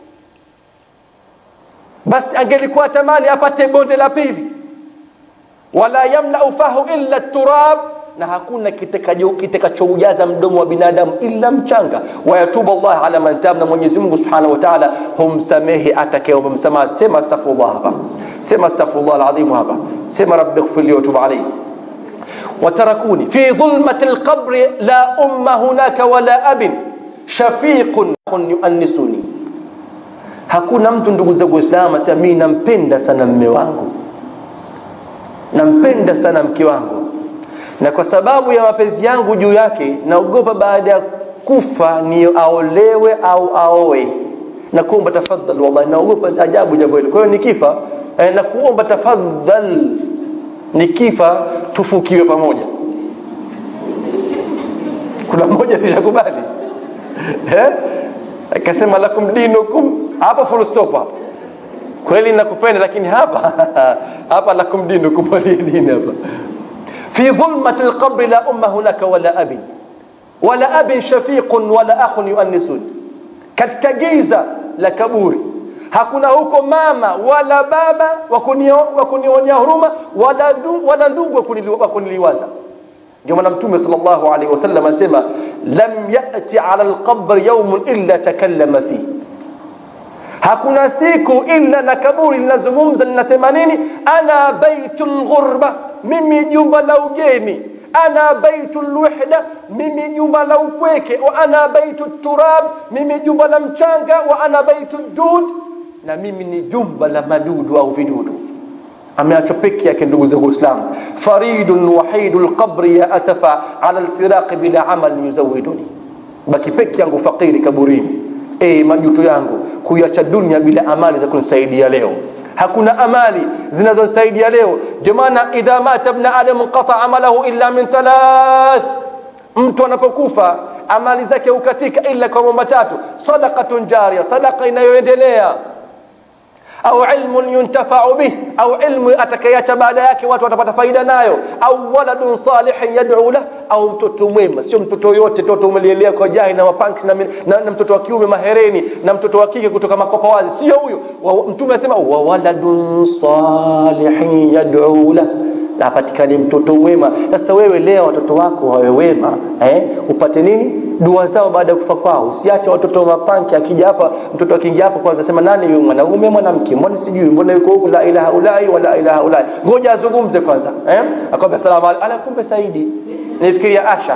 basi angelikuwa tamani apate bonde la pili. Wala yamlau fahu illa turab, na hakuna kitakachoujaza mdomo wa binadamu illa mchanga. Wayatubu Allah ala man tab, na Mwenyezi Mungu subhanahu wa ta'ala humsamehe atakayeomba msamaha. Sema astaghfirullah hapa, sema astaghfirullah alazim hapa, sema rabbi ighfirli wa tub alayhi watarakuni fi dhulmati alqabri la umma hunaka wala abin shafiqun yuannisuni. Hakuna mtu ndugu zangu Waislamu asema mimi nampenda sana mme wangu, nampenda sana mke wangu, na kwa sababu ya mapenzi yangu juu yake naogopa baada ya kufa ni aolewe au aoe. Na kuomba tafadhali, wallahi naogopa ajabu jambo hilo. Kwa hiyo nikifa eh, na kuomba tafadhali nikifa tufukiwe pamoja. Kuna mmoja alishakubali eh, akasema lakum dinukum, hapa full stop hapa. Kweli nakupenda, lakini hapa hapa lakum dinukum waliya dini hapa. Fi dhulmati alqabri la umma hunaka wala abin wala abin shafiqun wala akhun yuannisun, katika giza la kaburi hakuna huko mama wala baba wa kunionya huruma wala ndugu wala ndugu wa kuniliwaza. Ndio maana Mtume sallallahu alaihi wasallam asema lam yati ala alqabr yawmun illa takallama fihi, hakuna siku illa na kaburi linazungumza linasema nini? Ana baitul ghurba, mimi jumba la ugeni ana baitul wahda, mimi jumba la upweke. Wa ana baitu turab, mimi jumba la mchanga. Wa ana baitu dud na mimi ni jumba la madudu au vidudu. Ameachwa peke yake, ndugu zangu Waislamu. faridun wahidu lqabri ya asafa ala lfiraqi bila amal yuzawiduni, baki peke yangu fakiri kaburini. E, majuto yangu kuiacha dunia bila amali za kunisaidia leo. Hakuna amali zinazonisaidia leo. Ndio maana idha mata ibn adam qata amalahu illa min thalath, mtu anapokufa amali zake hukatika ila kwa mambo matatu: sadaqatun jariya, sadaqa inayoendelea au ilmun yuntafau bih, au ilmu atakayeacha baada yake watu watapata faida nayo, au waladun salihin yad'u lah, au mtoto mwema. Sio mtoto yote, mtoto umelielea kwa jahi na mapanks na, na, na mtoto wa kiume mahereni na mtoto wa kike kutoka makopa wazi, sio huyo. Mtume anasema wa waladun salihin yad'u lah na apatikane mtoto mwema. Sasa wewe leo watoto wako wawe wema eh, upate nini? Dua zao baada ya kufa kwao. Usiache watoto mapanki, akija hapa mtoto akiingia hapa kwanza sema nani huyu, mwanaume mwanamke, mbona sijui, mbona yuko huku, la ilaha ulai wa la ilaha ulai, ngoja azungumze kwanza eh, akwambia salamu alaykum, ala kumbe Saidi, nifikiria Asha.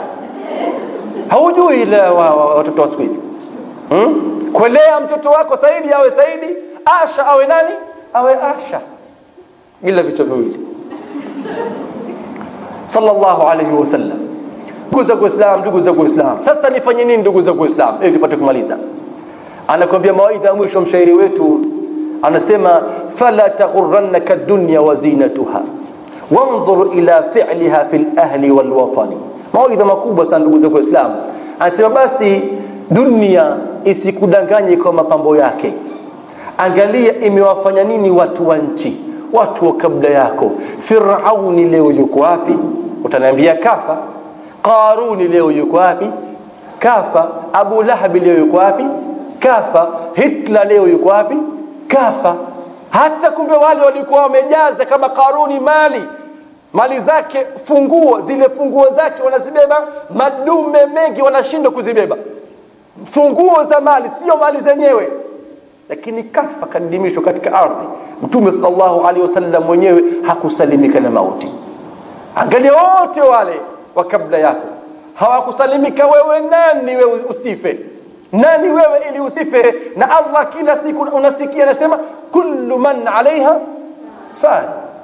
Haujui ile watoto wa siku hizi hmm? Kwelea mtoto wako Saidi awe Saidi, Asha awe nani, awe Asha, ila vichwa viwili sallallahu alayhi wasallam. Ndugu za Uislamu, ndugu za Uislamu, sasa nifanye nini ndugu za Uislamu ili tupate kumaliza? Anakwambia mawaidha ya mwisho mshairi wetu anasema, fala taghurrannaka dunya wa zinatuha wanzur ila fi'liha fil ahli wal watani. Mawaidha makubwa sana ndugu za Uislamu, anasema basi dunia isikudanganye kwa mapambo yake angalia imewafanya nini watu wa nchi watu wa kabla yako firauni leo yuko wapi utaniambia kafa qaruni leo yuko wapi kafa abu lahabi leo yuko wapi kafa hitler leo yuko wapi kafa hata kumbe wale walikuwa wamejaza kama karuni mali mali zake funguo zile funguo zake wanazibeba madume mengi wanashindwa kuzibeba funguo za mali sio mali zenyewe lakini kafa kadimishwa katika ardhi mtume sallallahu alaihi wasallam mwenyewe hakusalimika na mauti angalia wote wale wa kabla yako hawakusalimika wewe nani wewe usife nani wewe ili usife na allah kila siku unasikia anasema kullu man alaiha fan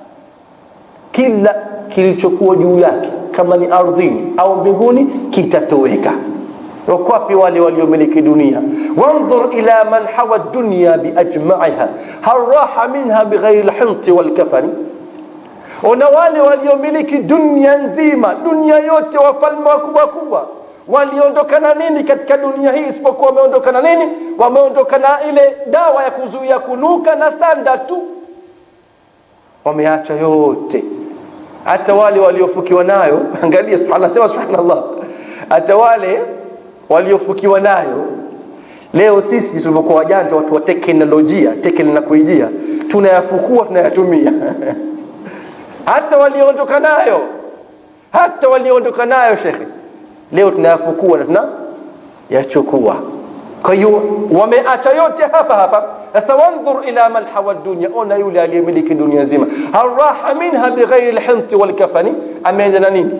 kila kilichokuwa juu yake kama ni ardhini au mbinguni kitatoweka wakwapi wale waliomiliki dunia wandhur ila man hawa dunya biajmaiha hal raha minha bighairi lhinti walkafani ona wale waliomiliki dunia nzima dunia yote wafalme wakubwa wakubwa waliondokana nini katika dunia hii isipokuwa wameondokana nini wameondokana ile dawa ya kuzuia kunuka na sanda tu wameacha yote hata wale waliofukiwa nayo angalia anasema subhanallah hata wale waliofukiwa nayo leo sisi tulivyokuwa wajanja watu wa teknolojia teknolojia tunayafukua tunayatumia hata walioondoka nayo hata walioondoka nayo shekhe leo tunayafukua na tuna yachukua kwa hiyo wameacha yote hapa hapa sasa wandhur ila man hawa dunya ona yule aliyemiliki dunia nzima haraha minha bighairi lhinti walkafani ameenda na nini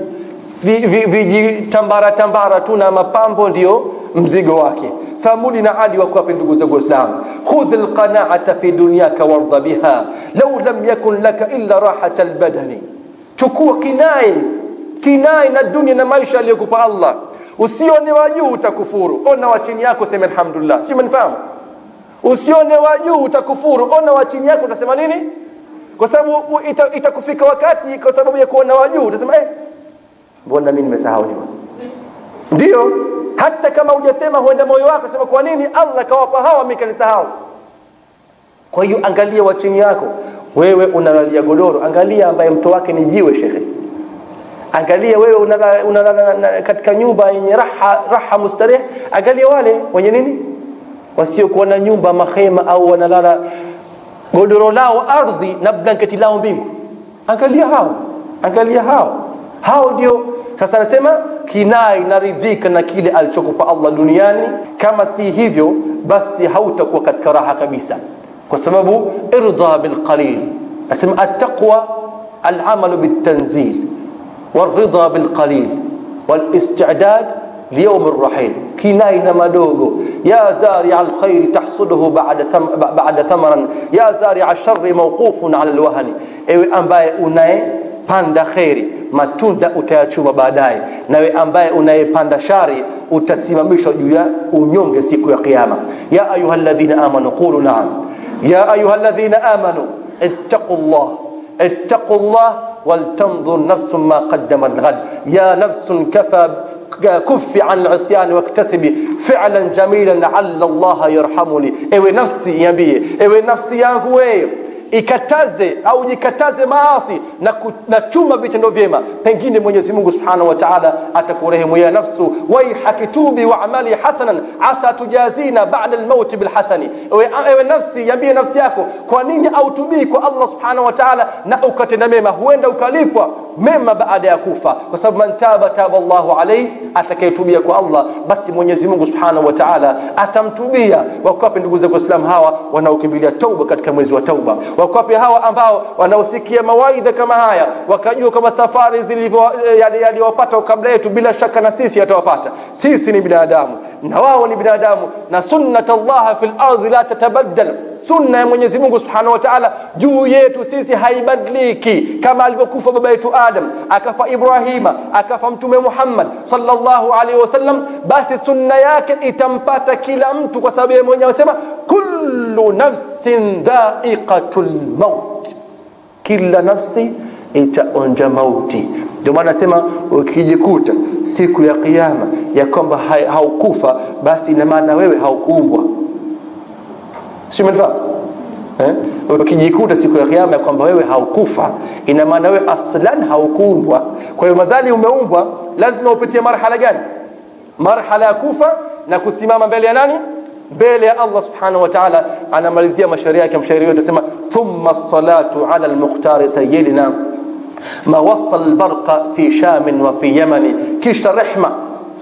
vijitambara tambara tu na mapambo ndio mzigo wake thamudi na adi wako wapi ndugu zangu waislam khudh lqanaata fi dunyaka wardha biha lau lam yakun laka illa rahata lbadani chukua kinai kinai na dunia na maisha aliyokupa allah usione wa juu utakufuru ona wa chini yako sema alhamdulillah si umenifahamu usione wa juu utakufuru ona wa chini yako utasema nini kwa sababu itakufika ita wakati kwa sababu ya kuona wa juu utasema eh mbona mimi nimesahau nini ndio hata kama hujasema huenda moyo wako sema kwa nini Allah kawapa hawa mimi kanisahau kwa hiyo angalia wa chini yako wewe unalalia godoro angalia ambaye mto wake ni jiwe shekhe angalia wewe unalala una katika nyumba yenye raha raha mustareh angalia wale wenye nini wasiokuwa na nyumba mahema au wanalala godoro lao ardhi na blanketi lao mbingu angalia hao angalia hao hao ndio sasa anasema kinai naridhika na kile alichokupa Allah duniani kama si hivyo basi hautakuwa katika raha kabisa kwa sababu irda bilqalil asema attaqwa alamalu bitanzil والرضا بالقليل والاستعداد ليوم الرحيل كناين مدوغو يا زارع الخير تحصده بعد ثم بعد ثمرا يا زارع الشر موقوف على الوهن ewe ambaye unayepanda kheri matunda utayachuma baadaye nawe ambaye unayepanda shari utasimamishwa juu ya unyonge siku ya kiyama ya ayuha alladhina amanu qulu naam ya ayuha alladhina amanu ittaqu llah ittaqu llah ولتنظر نفس ما قدمت غد يا نفس كفى كف عن العصيان واكتسبي فعلا جميلا لعل الله يرحمني ewe nafsi niambie ewe nafsi yangu wewe ikataze au jikataze maasi na, ku, na chuma vitendo vyema pengine mwenyezi mungu subhanahu wa taala atakurehemu ya nafsu waihaki tubi waamali hasanan asa tujazina bada lmauti bilhasani ewe, ewe nafsi yambie nafsi yako kwa nini autubii kwa allah subhanahu wa taala na ukatenda mema huenda ukalipwa mema baada ya kufa kwa sababu man taba taba llahu alaihi atakayetubia kwa allah basi mwenyezi mungu subhanahu wa taala atamtubia wakawape ndugu zangu waislamu hawa wanaokimbilia tauba katika mwezi wa tauba wakawape hawa ambao wanaosikia mawaidha kama haya wakajua kama safari yaliyowapata kabla yetu bila shaka na sisi yatawapata sisi ni binadamu na wao ni binadamu na sunnat llaha fi lardhi la tatabaddal sunna ya mwenyezi mungu subhanahu wa taala juu yetu sisi haibadiliki kama alivyokufa baba yetu adam akafa ibrahima akafa mtume muhammad sallallahu alaihi wasallam basi sunna yake itampata kila mtu kwa sababu yeye mwenyewe amesema kullu nafsin dhaiqatu lmaut kila nafsi itaonja mauti ndio maana nasema ukijikuta siku ya kiyama ya kwamba hai- haukufa basi ina maana wewe haukuumbwa si umenifahamu eh? ukijikuta siku ya kiyama ya kwamba wewe haukufa ina maana wewe aslan haukuumbwa kwa hiyo madhali umeumbwa lazima upitie marhala gani marhala ya kufa na kusimama mbele ya nani mbele ya allah subhanahu wa taala anamalizia mashairi yake mshairi wetu asema thumma salatu ala lmukhtari sayidina ma wasa lbarqa fi shamin wa fi yamani kisha rehma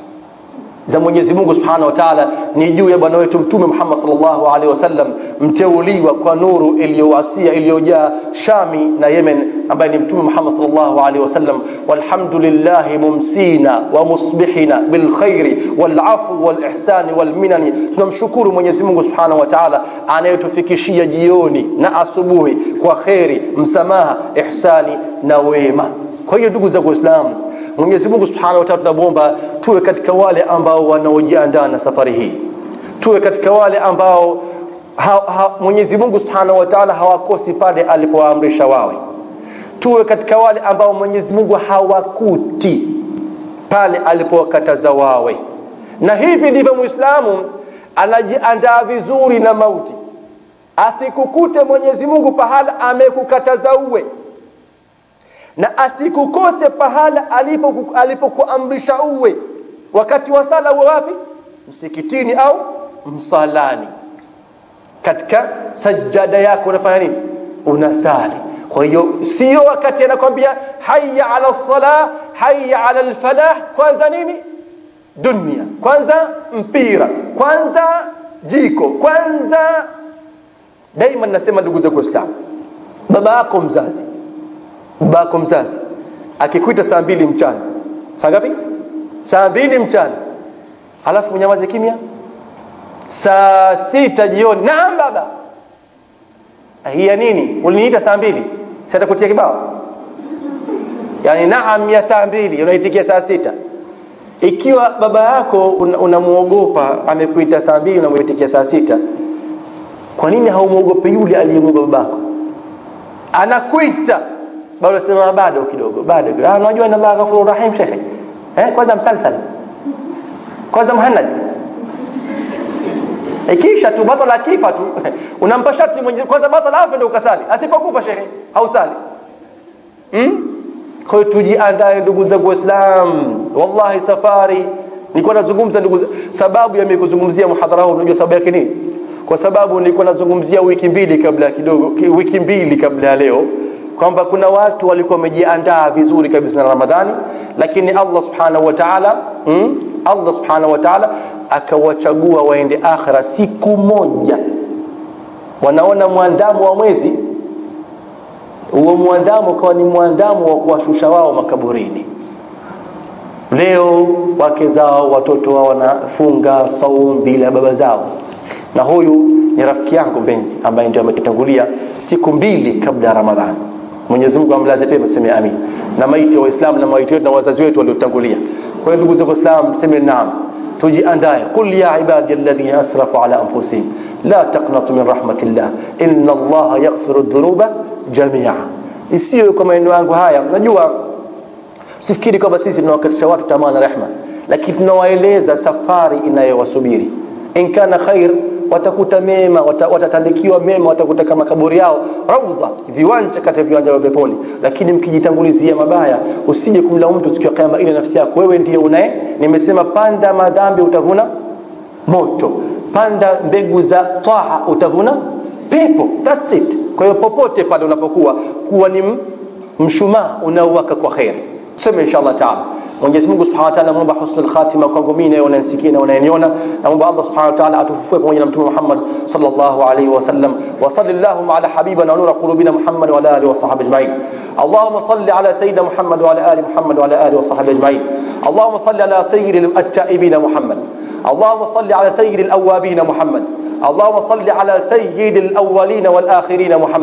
za Mwenyezi Mungu Subhanahu wa Ta'ala ni juu ya bwana wetu Mtume Muhammad sallallahu alaihi wasallam, mteuliwa kwa nuru iliyowasia iliyojaa Shami na Yemen, ambaye ni Mtume Muhammad sallallahu alaihi wasallam. Walhamdulillahi mumsina wa musbihina bilkhairi walafu walihsani walminani, tunamshukuru Mwenyezi Mungu Subhanahu wa Ta'ala anayetufikishia jioni na asubuhi kwa kheri, msamaha, ihsani na wema. Kwa hiyo ndugu zangu Waislamu, Mwenyezi Mungu Subhanahu wa Ta'ala tunamwomba tuwe katika wale ambao wanaojiandaa na safari hii, tuwe katika wale ambao ha, ha, Mwenyezi Mungu Subhanahu wa Ta'ala hawakosi pale alipowaamrisha wawe, tuwe katika wale ambao Mwenyezi Mungu hawakuti pale alipowakataza wawe, na hivi ndivyo Muislamu anajiandaa vizuri na mauti, asikukute Mwenyezi Mungu pahala amekukataza uwe na asikukose pahala alipoku- alipokuamrisha uwe wakati wa sala uwe wapi msikitini au msalani katika sajada yako unafanya nini unasali kwa hiyo sio wakati anakwambia haya ala lsalah haya ala lfalah kwanza nini dunia kwanza mpira kwanza jiko kwanza daima nasema ndugu zangu waislamu baba yako mzazi baba yako mzazi akikuita saa mbili mchana saa ngapi saa mbili mchana alafu unyamaze kimya saa sita jioni naam baba hii ya nini uliniita saa mbili sitakutia kibao yani naam ya saa mbili unaitikia saa sita ikiwa baba yako un- unamwogopa amekuita saa mbili unamuitikia saa sita kwa nini haumwogope yule aliyemuumba babako anakuita bado unasema bado kidogo bado kidogo. Ah, unajua inna Allah ghafurur rahim shekhe eh kwanza msalsal kwanza muhannad ikisha tu batala akifa tu unampa sharti mwenye kwanza batala afe ndio ukasali asipokufa shekhe hausali hmm? kwa hiyo tujiandae ndugu zangu waislam wallahi safari nilikuwa nazungumza ndugu za- sababu ya mimi kuzungumzia muhadhara huu unajua sababu yake nini kwa sababu nilikuwa nazungumzia wiki mbili kabla ya kidogo ki- wiki mbili kabla ya leo kwamba kuna watu walikuwa wamejiandaa vizuri kabisa na Ramadhani lakini Allah subhanahu wa ta'ala mm, Allah subhanahu wa ta'ala akawachagua waende akhira siku moja wanaona mwandamo wa mwezi huo mwandamo ukawa ni mwandamo wa kuwashusha wao makaburini leo wake zao watoto wao wanafunga saum bila ya baba zao na huyu ni rafiki yangu mpenzi ambaye ndio ametutangulia siku mbili kabla ya ramadhani mwenyezi mungu amlaze pema tuseme amin na maiti wa waislamu na maiti wetu na wazazi wetu waliotangulia kwa hiyo ndugu zangu waislamu tuseme naam tujiandae qul ya ibadi alladhina asrafu ala anfusihim la taqnatu min rahmatillah inna allaha yaghfiru dhunuba jamia isiyo kwa maneno yangu haya najua sifikiri kwamba sisi tunawakatisha watu tamaa na rehma lakini tunawaeleza safari inayowasubiri in kana khair watakuta mema wata, watatandikiwa mema watakuta kama kaburi yao raudha viwanja kati ya viwanja vya peponi lakini mkijitangulizia mabaya usije kumlaumu mtu siku ya kiyama ile nafsi yako wewe ndiye unaye nimesema panda madhambi utavuna moto panda mbegu za taa utavuna pepo that's it kwa hiyo popote pale unapokuwa kuwa ni m- mshumaa unaowaka kwa kheri tuseme inshallah taala Mwenyezi Mungu Subhanahu wa Ta'ala naomba husnul khatima kwangu mimi na unanisikia na unaniona naomba Allah Subhanahu wa Ta'ala atufufue pamoja na Mtume Muhammad sallallahu alaihi wasallam wa sallallahu ala habibina wa nura qulubina Muhammad wa ala alihi wa sahbihi ajma'in اللهم صل على سيدنا محمد وعلى ال محمد وعلى اله وصحبه اجمعين اللهم صل على سيد التائبين محمد اللهم صل على سيد الاوابين محمد اللهم صل على سيد الاولين والاخرين محمد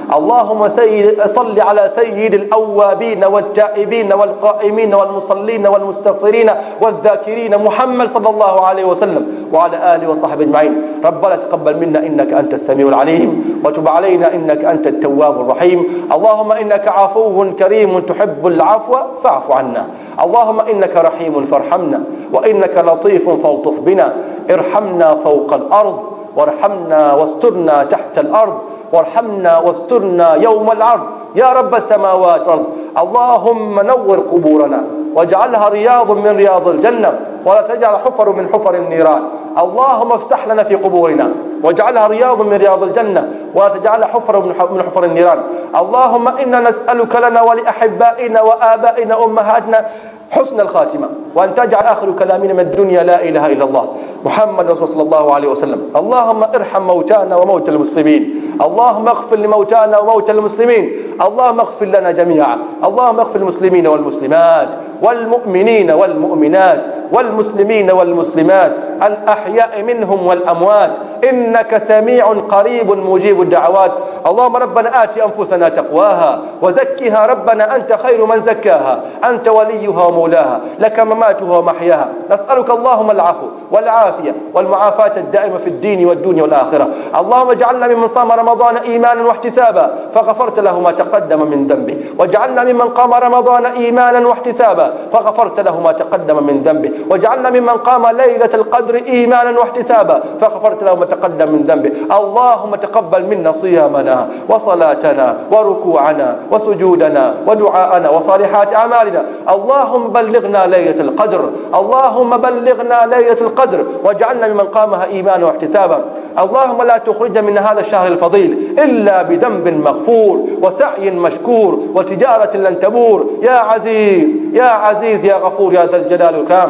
اللهم سيد صل على سيد الأوابين والتائبين والقائمين والمصلين والمستغفرين والذاكرين محمد صلى الله عليه وسلم وعلى آله وصحبه أجمعين ربنا تقبل منا إنك أنت السميع العليم وتب علينا إنك أنت التواب الرحيم اللهم إنك عفو كريم تحب العفو فاعف عنا اللهم إنك رحيم فارحمنا وإنك لطيف فالطف بنا ارحمنا فوق الأرض وارحمنا واسترنا تحت الأرض وارحمنا واسترنا يوم العرض يا رب السماوات والأرض اللهم نور قبورنا واجعلها رياض من رياض الجنة ولا تجعل حفر من حفر النيران اللهم افسح لنا في قبورنا واجعلها رياض من رياض الجنة ولا تجعلها حفر من حفر النيران اللهم إنا نسألك لنا ولأحبائنا وآبائنا أمهاتنا حسن الخاتمة وأن تجعل آخر كلامنا من الدنيا لا إله إلا الله محمد رسول صلى الله عليه وسلم اللهم ارحم موتانا وموتى المسلمين اللهم اغفر لموتانا وموتى المسلمين اللهم اغفر لنا جميعا اللهم اغفر المسلمين والمسلمات والمؤمنين والمؤمنات والمسلمين والمسلمات الأحياء منهم والأموات إنك سميع قريب مجيب الدعوات اللهم ربنا آت أنفسنا تقواها وزكها ربنا أنت خير من زكاها أنت وليها ومولاها لك مماتها ومحياها نسألك اللهم العفو والعافية والمعافاة الدائمة في الدين والدنيا والآخرة اللهم اجعلنا ممن صام رمضان إيمانا واحتسابا فغفرت له ما تقدم من ذنبه واجعلنا ممن قام رمضان إيمانا واحتسابا فغفرت له ما تقدم من ذنبه واجعلنا ممن قام ليلة القدر إيمانا واحتسابا فغفرت له ما تقدم من ذنبه اللهم تقبل منا صيامنا وصلاتنا وركوعنا وسجودنا ودعاءنا وصالحات أعمالنا اللهم بلغنا ليلة القدر اللهم بلغنا ليلة القدر واجعلنا ممن قامها إيمانا واحتسابا اللهم لا تخرجنا من هذا الشهر الفضيل إلا بذنب مغفور وسعي مشكور وتجارة لن تبور يا عزيز يا عزيز يا غفور يا ذا الجلال والإكرام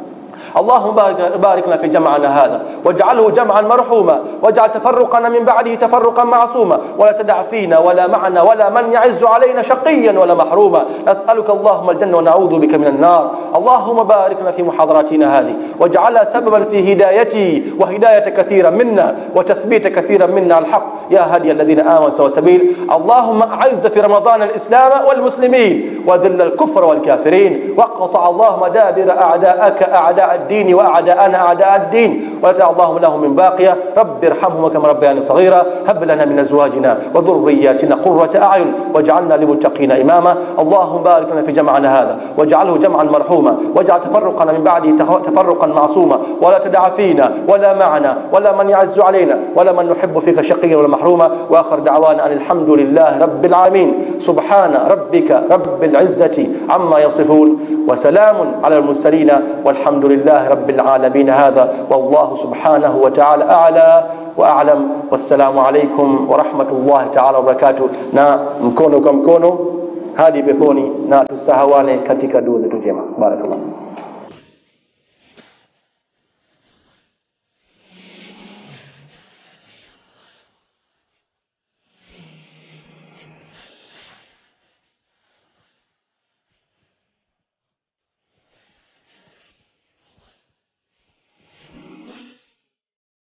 اللهم بارك باركنا في جمعنا هذا واجعله جمعا مرحوما واجعل تفرقنا من بعده تفرقا معصوما ولا تدع فينا ولا معنا ولا من يعز علينا شقيا ولا محروما نسألك اللهم الجنة ونعوذ بك من النار اللهم باركنا في محاضراتنا هذه واجعلها سببا في هدايتي وهداية كثيرا منا وتثبيت كثيرا منا الحق يا هدي الذين آمنوا سوى سبيل اللهم أعز في رمضان الإسلام والمسلمين وذل الكفر والكافرين واقطع اللهم دابر أعداءك أعداء الدين وأعداءنا أعداء الدين ولا تدع اللهم لهم من باقية رب ارحمهما كما ربياني صغيرا هب لنا من أزواجنا وذرياتنا قرة أعين واجعلنا للمتقين إماما اللهم بارك لنا في جمعنا هذا واجعله جمعا مرحوما واجعل تفرقنا من بعده تفرقا معصوما ولا تدع فينا ولا معنا ولا من يعز علينا ولا من نحب فيك شقيا ولا محروما واخر دعوانا ان الحمد لله رب العالمين سبحان ربك رب العزه عما يصفون وسلام على المرسلين والحمد لله رب العالمين هذا والله سبحانه وتعالى اعلى واعلم والسلام عليكم ورحمه الله تعالى وبركاته na mkono kwa mkono hadi peponi na tusahawane katika dua zetu njema barakallah